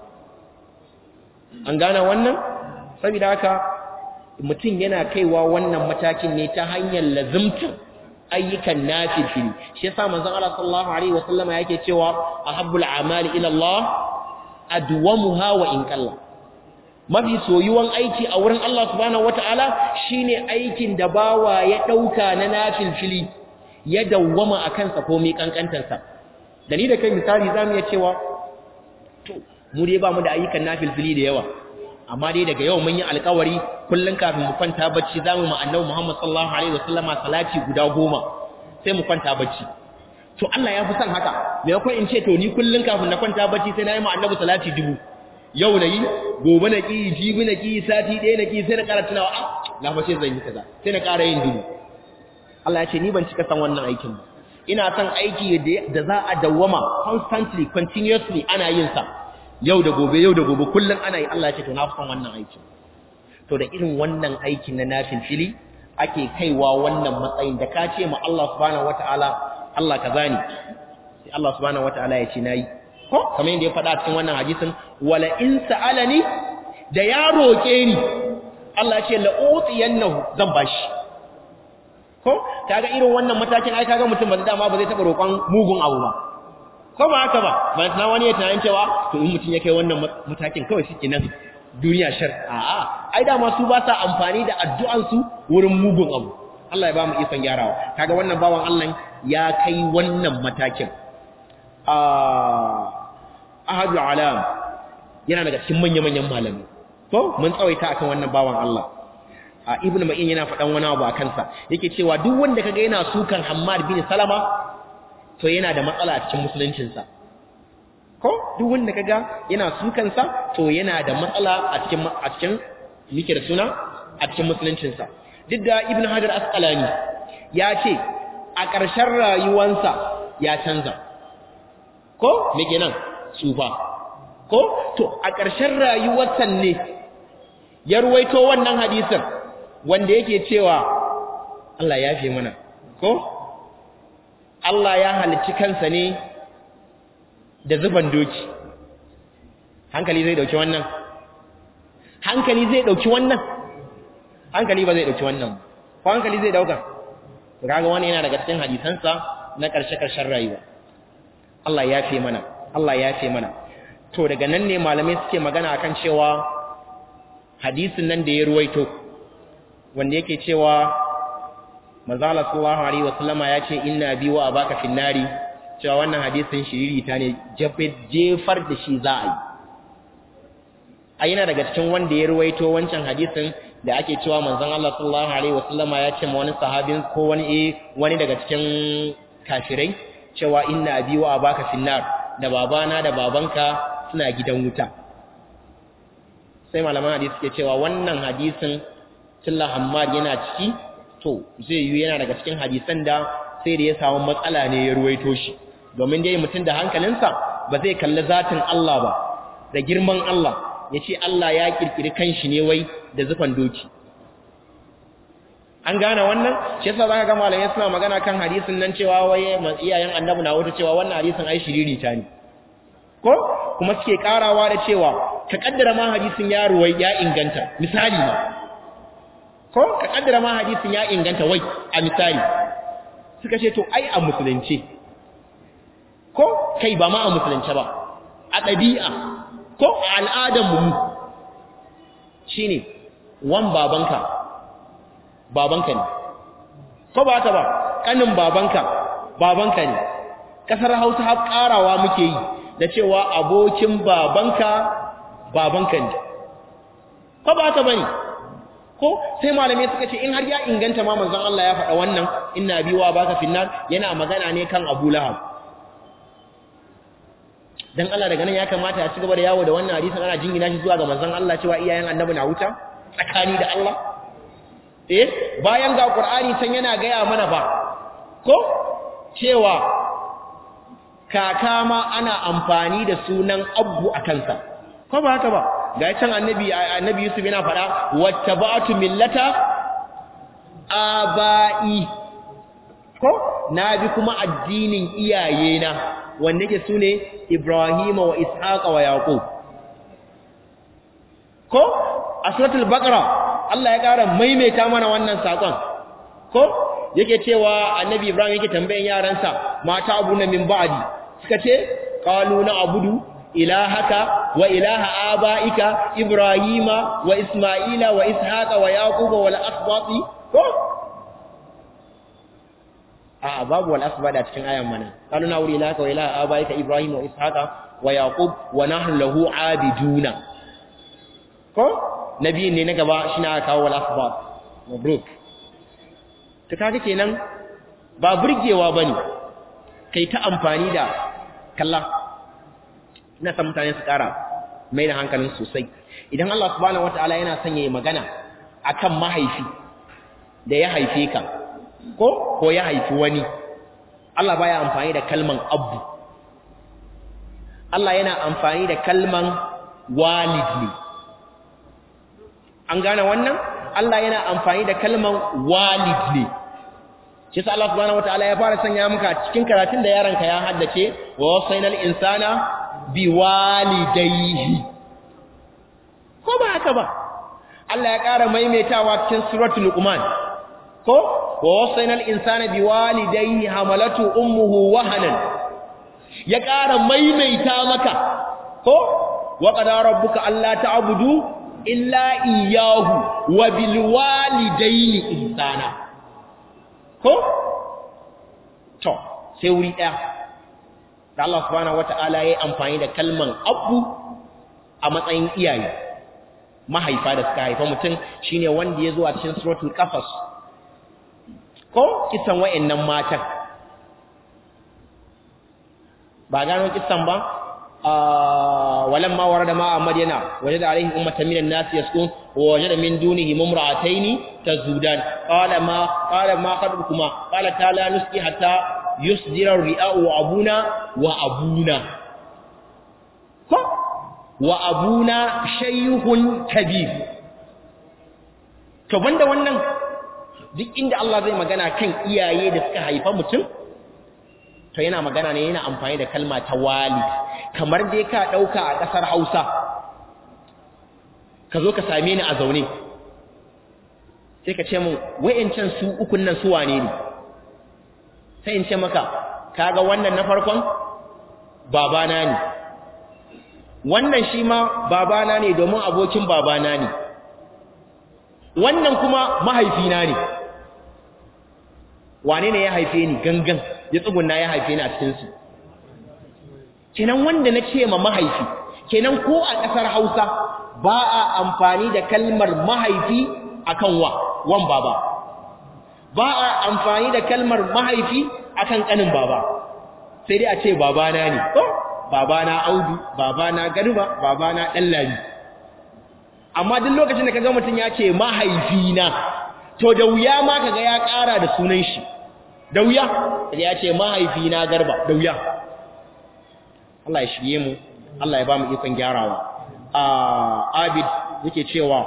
an gane wannan saboda haka mutum yana kaiwa wannan matakin ne ta hanyar lazimtar ayyukan nafilfili shi yasa manzon Allah sallallahu alaihi wasallama yake cewa ahabbul a'mali ila Allah adwamuha wa in qalla mafi soyuwan aiki a wurin Allah subhanahu wataala shine aikin da bawa ya dauka na nafilfili ya dawwama akan sa komai kankantar sa da ni da kai misali zamu iya cewa to mu dai ba mu da ayyukan nafilfili da yawa amma dai daga yau mun yi alƙawari kullun kafin mu kwanta bacci zamu mu annabi Muhammad sallallahu alaihi wasallama salati guda goma sai mu kwanta bacci to Allah ya fi son haka me yakon in ce to ni kullun kafin na kwanta bacci sai na yi mu annabi salati dubu yau na yi gobe na ki jibi na ki sati ɗaya na ki sai na ƙara tunawa a na fa zan yi kaza sai na ƙara yin dubu Allah ya ce ni ban cika san wannan aikin ba ina son aiki da za a dawwama constantly continuously ana yin sa yau da gobe yau da gobe kullum ana yi Allah ya ce to na fi son wannan aikin to da irin wannan aikin na nafin fili ake kaiwa wannan matsayin da ka ce ma Allah subhanahu wataala Allah kaza ne sai Allah subhanahu wataala ya ce nayi ko kamar yadda ya faɗa cikin wannan hadisin wala in sa'alani da ya roke ni Allah ya ce la utiyannahu zan bashi ko kaga irin wannan matakin ai kaga mutum ba dama ba zai taba roƙon mugun abu ba ko ba haka ba ba na wani ya tunanin cewa to in mutum ya kai wannan matakin kawai shi nan duniya shar a'a ai dama su ba sa amfani da addu'an su wurin mugun abu Allah ya ba mu ikon gyarawa kaga wannan bawan Allah ya kai wannan matakin ah ahadul alam yana daga cikin manya-manyan malami to mun tsawaita akan wannan bawan Allah a ibn ma'in yana faɗan wani abu a kansa yake cewa duk wanda kaga yana sukan Hammad bin Salama to yana da matsala a cikin musuluncinsa ko duk wanda kaga yana sukan sa to yana da matsala a cikin a cikin mike da suna a cikin musuluncinsa duk da ibn Hajar Asqalani ya ce a ƙarshen rayuwansa ya canza ko me kenan sufa ko to a ƙarshen rayuwarsa ne ya ruwaito wannan hadisin wanda yake cewa Allah ya fi mana ko Allah ya halicci kansa ne da zuban doki hankali zai dauki wannan hankali zai dauki wannan hankali ba zai dauki wannan ko hankali zai dauka to kaga wani yana daga cikin hadisansa na karshe karshen rayuwa Allah ya fi mana Allah ya fi mana to daga nan ne malamai suke magana akan cewa hadisin nan da ya ruwaito wanda yake cewa manzo Allah sallallahu alaihi wasallama ya ce inna bi wa abaka finnari cewa wannan hadisin shiriri ta ne jefar da shi za a yi a yana daga cikin wanda ya ruwaito wancan hadisin da ake cewa manzon Allah sallallahu alaihi wasallama ya ce ma wani sahabin ko wani eh wani daga cikin kafirai cewa inna bi wa abaka finnar da babana da babanka suna gidan wuta sai malaman hadisi ke cewa wannan hadisin tilla Hammad yana ciki to zai yi yana daga cikin hadisan da sai da ya samu matsala ne ya ruwaito shi domin dai mutum da hankalinsa ba zai kalli zatin Allah ba da girman Allah ya ce Allah ya kirkiri kanshi ne wai da zufan doki an gane wannan shi yasa zaka ga malamai suna magana kan hadisin nan cewa wai iyayen annabi na wata cewa wannan hadisin ai shiriri ta ne ko kuma suke karawa da cewa ka kaddara ma hadisin ya ruwai ya inganta misali ma ko ka kaddara ma hadisin ya inganta wai a misali suka ce to ai a musulunci ko kai ba ma a musulunci ba a ɗabi'a ko a al'adar mu shine wan babanka babanka ne ko ba ta ba kanin babanka babanka ne kasar Hausa har karawa muke yi da cewa abokin babanka babanka ne ko ba ta bane ko sai malamai suka ce in har ya inganta ma manzon Allah ya faɗa wannan inna biwa baka finnar yana magana ne kan Abu Lahab dan Allah daga nan ya kamata ya ci gaba da yawo da wannan hadisin ana jingina shi zuwa ga manzon Allah cewa iyayen annabi na wuta tsakani da Allah eh bayan ga Qur'ani can yana gaya mana ba ko cewa kaka ma ana amfani da sunan abu a kansa ko ba haka ba ga can annabi annabi Yusuf yana fada wattaba'tu millata aba'i ko na bi kuma addinin iyayena wanda yake sune Ibrahim wa Ishaqa wa Yaqub ko a suratul baqara Allah ya ƙara maimaita mana wannan sakon ko yake cewa annabi Ibrahim yake tambayan yaransa mata abuna min ba'di suka ce qalu na abudu ilahaka wa ilaha abaika ibrahima wa isma'ila wa ishaqa wa yaquba wal asbati ko a babu wal asbada cikin ayan mana qalu na wuri ilahaka wa ilaha abaika ibrahima wa ishaqa wa yaqub wa nahnu lahu abiduna ko nabiyin ne na gaba shine aka kawo wal asbat mabruk ta kaga kenan ba burgewa bane kai ta amfani da kalla ina san mutane su kara mai da hankalin sosai idan Allah subhanahu wataala yana son yayi magana akan mahaifi da ya haife ka ko ko ya haifi wani Allah baya amfani da kalman abu Allah yana amfani da kalman walid ne an gane wannan Allah yana amfani da kalman walid ne shi sa Allah subhanahu wataala ya fara sanya maka cikin karatun da yaranka ya haddace wa wasainal insana biwalidayhi ko ba haka ba Allah ya ƙara maimaitawa cikin suratul luqman ko wa wasainal insana biwalidayhi hamalatu ummuhu wahanan ya ƙara maimaita maka ko wa qadara rabbuka alla ta'budu illa iyyahu wa bil walidayni ihsana ko to sai wuri ɗaya da Allah subhanahu wata'ala ya yi amfani da kalman abu a matsayin iyaye mahaifa da suka haifa mutum shine wanda ya zo a cikin suratul qasas ko kisan wayannan matan ba gano kisan ba walamma warada ma madyana wajada alaihi ummatan minan nas yasqun wa wajada min dunihi mumra'ataini tazudan qala ma qala ma khabukuma qala ta'ala nuski hatta yusdira ri'a'u abuna wa abuna ko wa abuna shaykhun kabir to banda wannan duk inda Allah zai magana kan iyaye da suka haifa mutum to yana magana ne yana amfani da kalma ta walid kamar dai ka dauka a kasar Hausa ka zo ka same ni a zaune sai ka ce min wayancan su ukun nan su wane ne sai in ce maka kaga wannan na farkon babana ne wannan shi ma babana ne domin abokin babana ne wannan kuma mahaifina ne wane ne ya haife ni gangan ya tsuguna ya haife ni a cikinsu kenan wanda na ce ma mahaifi kenan ko a ƙasar hausa ba a amfani da kalmar mahaifi akan wa wan baba ba a amfani da kalmar mahaifi akan kanin baba sai dai a ce babana ne ko babana audu babana garba babana dallami amma duk lokacin da kaga mutum ya ce mahaifina to da wuya ma kaga ya ƙara da sunan shi da wuya ya ce mahaifina garba da wuya Allah ya shirye mu Allah ya ba mu ikon gyarawa abid yake cewa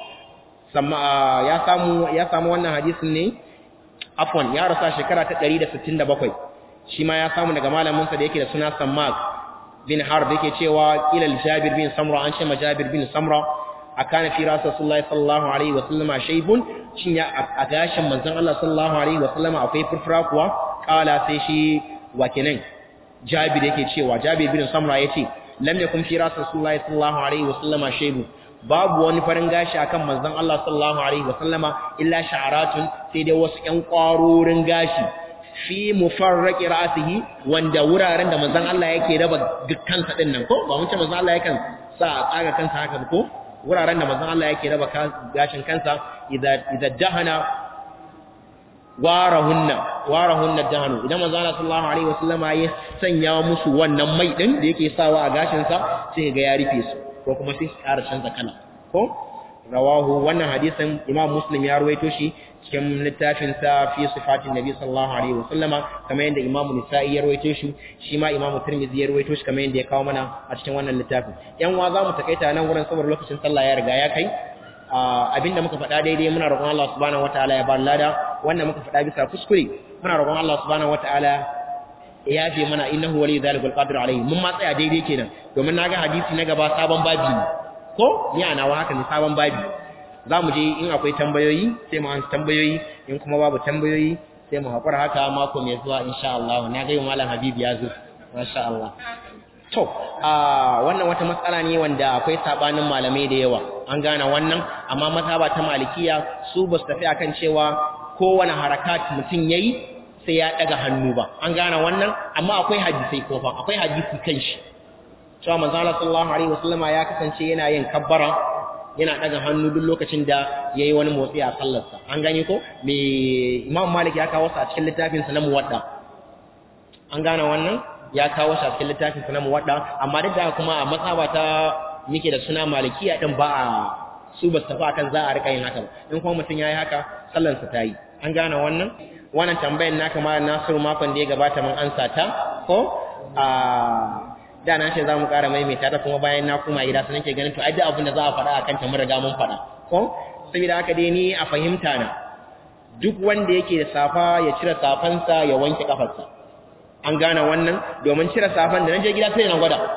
ya samu ya samu wannan hadisin ne afwan ya rasa shekara ta 167 shi ma ya samu daga malamin sa da yake da suna Sammak bin Harb yake cewa ilal Jabir bin Samra an ce ma Jabir bin Samra akana fi Rasulullahi sallallahu alaihi wa sallama shaybun shin ya a gashin manzon Allah sallallahu alaihi wa sallama akwai furfura kuwa kala sai shi wakinan Jabir yake cewa Jabir bin Samra yace lam yakun fi Rasulullahi sallallahu alaihi wa sallama shaybun babu wani farin gashi akan manzon Allah sallallahu alaihi wasallama illa sha'aratun sai dai wasu ƴan ƙwarorin gashi fi mufarraqi ra'sihi wanda wuraren da manzon Allah yake raba kansa din nan ko ba mun ce manzon Allah yakan sa a tsaga kansa haka ko wuraren da manzon Allah yake raba gashin kansa idza idza dahana warahunna warahunna dahanu idan manzon Allah sallallahu alaihi wasallama ya sanya musu wannan mai din da yake sawa a gashin sa sai ga ya rufe su ko kuma sai su ƙara canza kala ko rawahu wannan hadisin imam muslim ya ruwaito shi cikin littafin sa fi sifatin nabi sallallahu alaihi wasallama kamar yadda imamu nisa'i ya rawaito shi shi ma imamu tirmidhi ya rawaito shi kamar yadda ya kawo mana a cikin wannan littafin yan wa za mu takaita nan wurin saboda lokacin sallah ya riga ya kai abinda muka faɗa daidai muna roƙon Allah subhanahu wataala ya ba lada wanda muka faɗa bisa kuskure muna roƙon Allah subhanahu wataala ya yafe mana innahu waliyyu dhalika alqadir alayhi mun ma tsaya daidai kenan domin naga hadisi na gaba sabon babi ne ko ni ana wa haka ne sabon babi za mu je in akwai tambayoyi sai mu ansa tambayoyi in kuma babu tambayoyi sai mu haƙura haka mako mai zuwa insha Allah na ga malam Habib ya zo masha Allah to a wannan wata matsala ne wanda akwai sabanin malamai da yawa an gane wannan amma mazhaba ta malikiya su ba su tafi akan cewa kowane harakat mutum yayi sai ya daga hannu ba an gane wannan amma akwai hadisi ko fa akwai hadisi kan shi cewa manzo Allah sallallahu alaihi wasallama ya kasance yana yin kabbara yana daga hannu duk lokacin da yayi wani motsi a sallarsa an gane ko me Imam Malik ya kawo sa a cikin littafin sa na Muwadda an gane wannan ya kawo sa a cikin littafin sa na Muwadda amma duk da kuma a matsaba ta muke da suna Malikiya din ba a su ba su tafi akan za a rika yin haka in kuma mutum yayi haka sallarsa ta yi an gane wannan wannan tambayar naka ma Nasiru makon da ya gabata mun ansa ta ko a da na ce za mu ƙara maimaita ta kuma bayan na kuma gida sun ke ganin to ai duk abin da za a faɗa a kanta mun riga mun faɗa ko saboda haka dai ni a fahimta na duk wanda yake da safa ya cire safansa ya wanke kafarsa an gane wannan domin cire safan da na je gida sai na gwada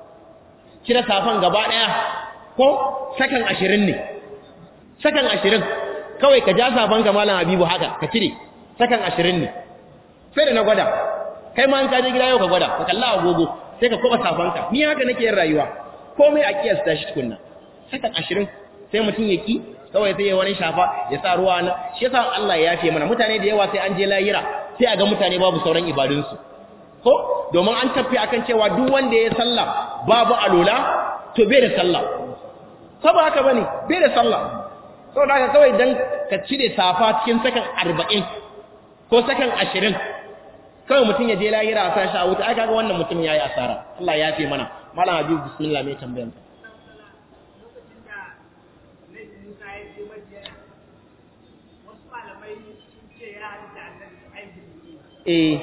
cire safan gaba ɗaya ko sakan ashirin ne sakan ashirin kawai ka ja safan ka malam habibu haka ka cire sakan ashirin ne sai da na gwada kai ma an ka je gida yau ka gwada ka kalla agogo sai ka koba safanka ni haka nake yin rayuwa komai a kiyasta shi tukunna sakan 20 sai mutum ya ki kawai sai ya wani shafa ya sa ruwa na shi yasa Allah ya yafe mana mutane da yawa sai an je lahira sai a ga mutane babu sauran ibadunsu ko domin an tafi akan cewa duk wanda ya sallah babu alola to bai da sallah ko ba haka bane bai da sallah saboda haka kawai dan ka cire safa cikin sakan 40 ko sakan 20 kawai mutum ya je lahira a sa shi a wuta ai kaga wannan mutum yayi asara Allah ya fi mana malam habib bismillah mai tambayan eh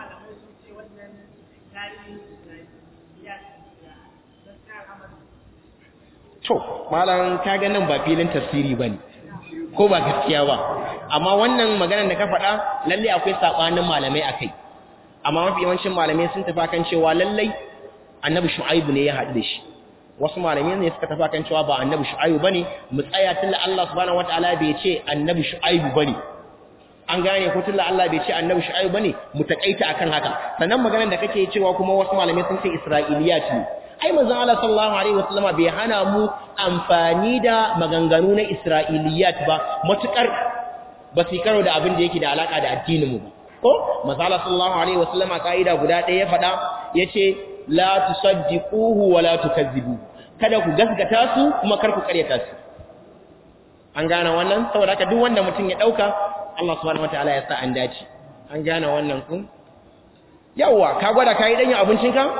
to malam kaga nan ba filin tafsiri bane ko ba gaskiya ba amma wannan maganar da ka faɗa lalle akwai sabanin malamai akai amma mafi yawancin malamai sun tafi kan cewa lallai annabi shu'aibu ne ya haɗu da shi wasu malamai ne suka tafi kan cewa ba annabi shu'aibu bane mu tsaya tunda Allah subhanahu wataala bai ce annabi shu'aibu bane an gane ko tunda Allah bai ce annabi shu'aibu bane mu takaita akan haka sannan maganar da kake cewa kuma wasu malamai sun ce isra'iliyat ne ai manzon Allah sallallahu alaihi wasallam bai hana mu amfani da maganganu na isra'iliyat ba matukar ba su karo da abin da yake da alaka da addinin mu ba ko masala sallallahu alaihi wasallama kaida guda ɗaya ya faɗa yace la tusaddiquhu wa la tukazzibu kada ku gaskata su kuma kar ku karyata su an gane wannan saboda haka duk wanda mutum ya dauka Allah subhanahu wataala ya sa an dace an gane wannan kun yawa ka gwada kai dan abincin ka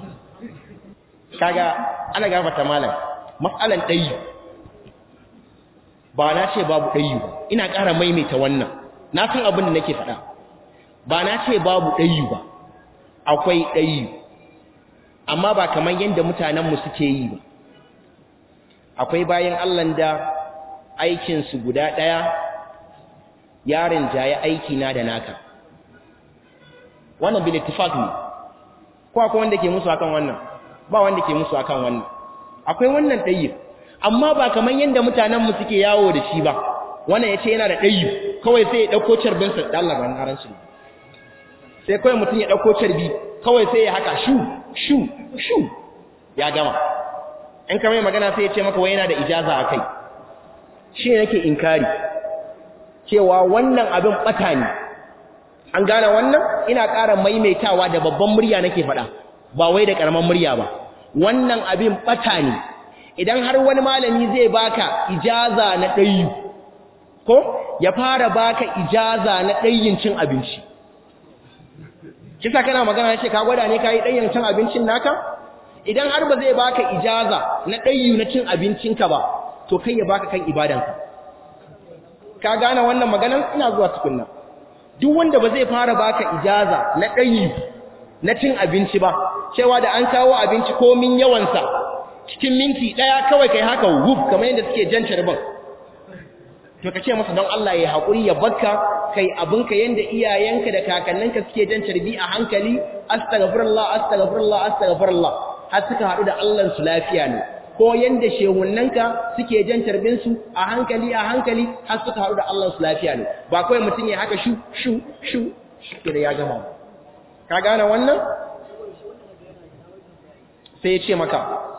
kaga ana gafarta malam mas'alan dayi ba na ce babu dayi ba ina ƙara maimaita wannan na san abin da nake faɗa ba na ce babu ɗayu ba akwai ɗayu amma ba kamar yadda mutanenmu suke yi ba akwai bayan allan da aikinsu guda ɗaya yarin jaye aiki na da naka wannan bilitifak ne ko akwai wanda ke musu akan wannan ba wanda ke musu akan wannan akwai wannan ɗayu amma ba kamar yadda mutanenmu suke yawo da shi ba wannan ya ce yana da ɗayu kawai sai ya ɗauko carbinsa da Allah ban haranci sai kawai mutum ya ɗauko carbi kawai sai ya haka shu shu shu ya gama in ka mai magana sai ya ce maka wai yana da ijaza a kai shi ne nake inkari cewa wannan abin ɓata ne an gane wannan ina ƙara maimaitawa da babban murya nake faɗa ba wai da ƙaramin murya ba wannan abin ɓata ne idan har wani malami zai baka ijaza na ɗayu ko ya fara baka ijaza na ɗayin cin abinci kisa kana magana ce ka gwada ne ka yi ɗayin cin abincin naka idan har ba zai baka ijaza na ɗayu na cin abincinka ba to kai ya baka kan ibadanka ka gane wannan maganar ina zuwa tukunna duk wanda ba zai fara baka ijaza na ɗayi na cin abinci ba cewa da an kawo abinci komin yawansa cikin minti ɗaya kawai kai haka wuf kamar yadda suke jan carbin to ka ce masa don Allah ya haƙuri ya bakka kai abinka yanda iyayenka da kakanninka suke jan carbi a hankali astaghfirullah astaghfirullah astaghfirullah har suka haɗu da Allah su lafiya ne ko yanda shehunnanka suke jan carbin su a hankali a hankali har suka haɗu da Allah su lafiya ne ba kawai mutum ya haka shu shu shu shi da ya gama ka gane wannan sai ya ce maka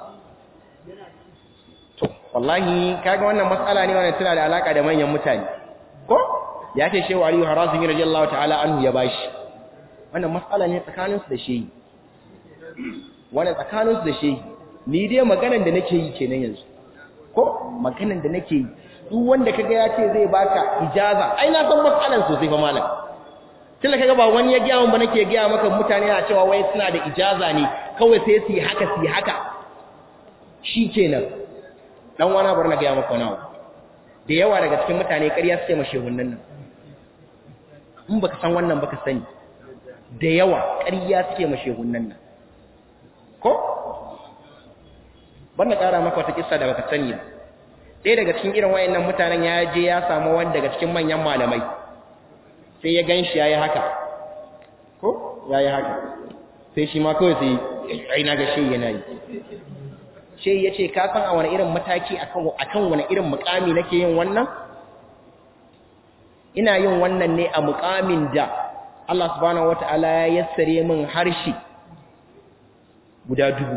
to wallahi kaga wannan matsala ne wannan tana da alaka da manyan mutane ko ya ce shehu aliyu harazimi radiyallahu ta'ala anhu ya bashi wannan matsala ne tsakanin su da shehi wannan tsakanin su da shehi ni dai maganan da nake yi kenan yanzu ko maganan da nake yi duk wanda kaga ya ce zai baka ijaza ai na san matsalan sosai fa malam tunda kaga ba wani ya gaya mun ba nake gaya maka mutane na cewa wai suna da ijaza ne kawai sai su yi haka su yi haka shikenan dan wani bar na gaya maka nawa da yawa daga cikin mutane ƙarya suke ma shehunnan nan in baka san wannan baka sani da yawa ƙarya suke ma shehunnan nan ko bar na ƙara maka wata kissa da baka sani ba ɗaya daga cikin irin wayannan mutanen ya je ya samu wani daga cikin manyan malamai sai ya ganshi yayi haka ko yayi haka sai shi ma kawai sai ai na ga shi yana yi sai ya ce ka san a wani irin mataki akan wani irin mukami nake yin wannan ina yin wannan ne a mukamin da Allah subhanahu wata'ala ya yassare min harshe guda dubu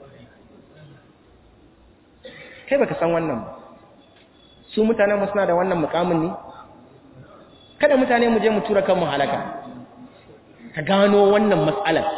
kai baka san wannan ba su mutanen mu suna da wannan mukamin ne kada mutane mu je mu tura kanmu halaka ka gano wannan matsalar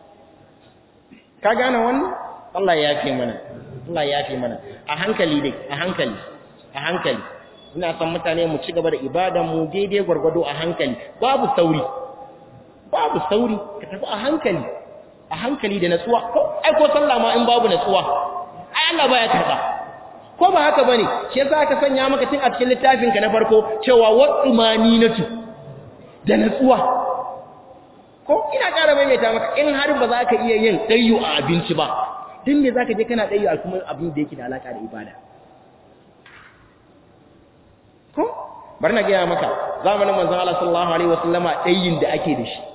ka gane wannan Allah ya yafe mana Allah ya yafe mana a hankali dai a hankali a hankali ina son mutane mu ci gaba da ibadan mu daidai gwargwado a hankali babu sauri babu sauri ka tafi a hankali a hankali da natsuwa ko ai ko sallah ma in babu natsuwa ai Allah baya karba ko ba haka bane shi yasa aka sanya maka tun a cikin littafin ka na farko cewa wadumaninatu da natsuwa ko ina ƙara maimaita maka in har ba za ka iya yin ɗayyu a abinci ba din me zaka je kana ɗayyu a kuma abin da yake da alaka da ibada ko bari na gaya maka zamanin manzon Allah sallallahu alaihi wasallama ɗayyin da ake da shi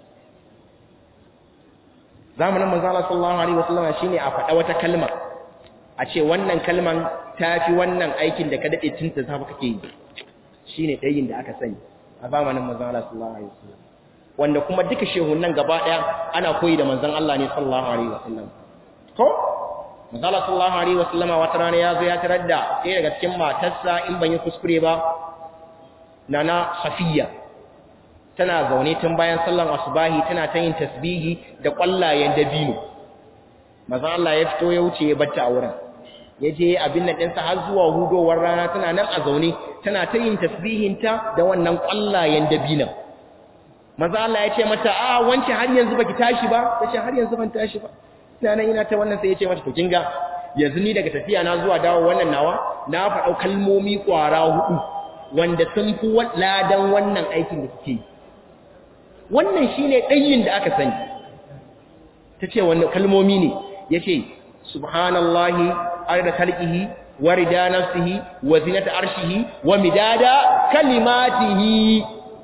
zamanin manzon Allah sallallahu alaihi wasallama shine a faɗa wata kalma a ce wannan kalman tafi wannan aikin da ka dade tun ta safa kake yi shine ɗayyin da aka sani a zamanin manzon Allah sallallahu alaihi wasallam wanda kuma duka shehunan gaba daya ana koyi da manzon Allah ne sallallahu alaihi wasallam ko manzon Allah sallallahu alaihi wasallam wata rana ya zo ya tarar da ɗaya daga cikin matarsa in ban yi kuskure ba nana Safiya tana zaune tun bayan sallan asubahi tana ta yin tasbihi da kwallayen dabino manzon Allah ya fito ya wuce ya batta a wurin ya je abin nan ɗinsa har zuwa hudowar rana tana nan a zaune tana ta yin tasbihinta da wannan kwallayen dabinan maza Allah ya ce mata a wance har yanzu baki tashi ba tace har yanzu ban tashi ba ina nan ina ta wannan sai ya ce mata to kinga yanzu ni daga tafiya na zuwa dawo wannan nawa na faɗa kalmomi kwara hudu wanda sun fi ladan wannan aikin da kike yi wannan shine ɗayin da aka sani tace wannan kalmomi ne yace subhanallahi arda khalqihi wa rida nafsihi wa zinata arshihi wa midada kalimatihi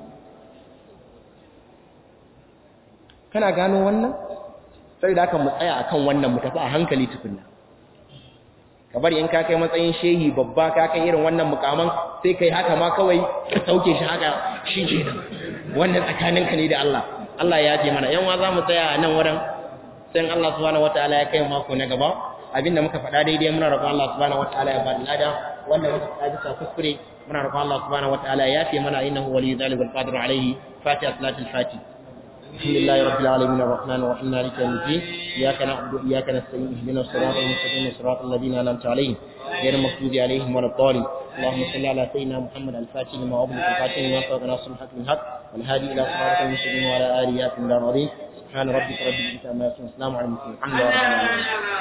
kana gano wannan sai da aka mu tsaya akan wannan mu tafi a hankali tukunna ka bari in ka kai matsayin shehi babba ka kai irin wannan mukaman sai kai haka ma kawai ka sauke shi haka shi ke wannan tsakaninka ne da Allah Allah ya ce mana yan wa za mu tsaya a nan wurin sai Allah subhanahu wataala ya kai mako na gaba abinda muka faɗa daidai muna roƙon Allah subhanahu wataala ya bada lada wanda muka faɗa bisa kuskure muna roƙon Allah subhanahu wataala ya fi mana innahu waliyyu dhalika wal qadiru alayhi fatiha salatul fatih الحمد لله رب العالمين الرحمن الرحيم مالك يوم الدين اياك نعبد واياك نستعين اهدنا الصراط المستقيم صراط الذين انعمت عليهم غير المغضوب عليهم ولا الضالين اللهم صل على سيدنا محمد الفاتح لما أغلق الفاتح لما سبق ناصر الحق بالحق والهادي الى صراط المستقيم وعلى اله وصحبه سبحان ربك رب العزه عما يصفون السلام على المرسلين الحمد لله رب العالمين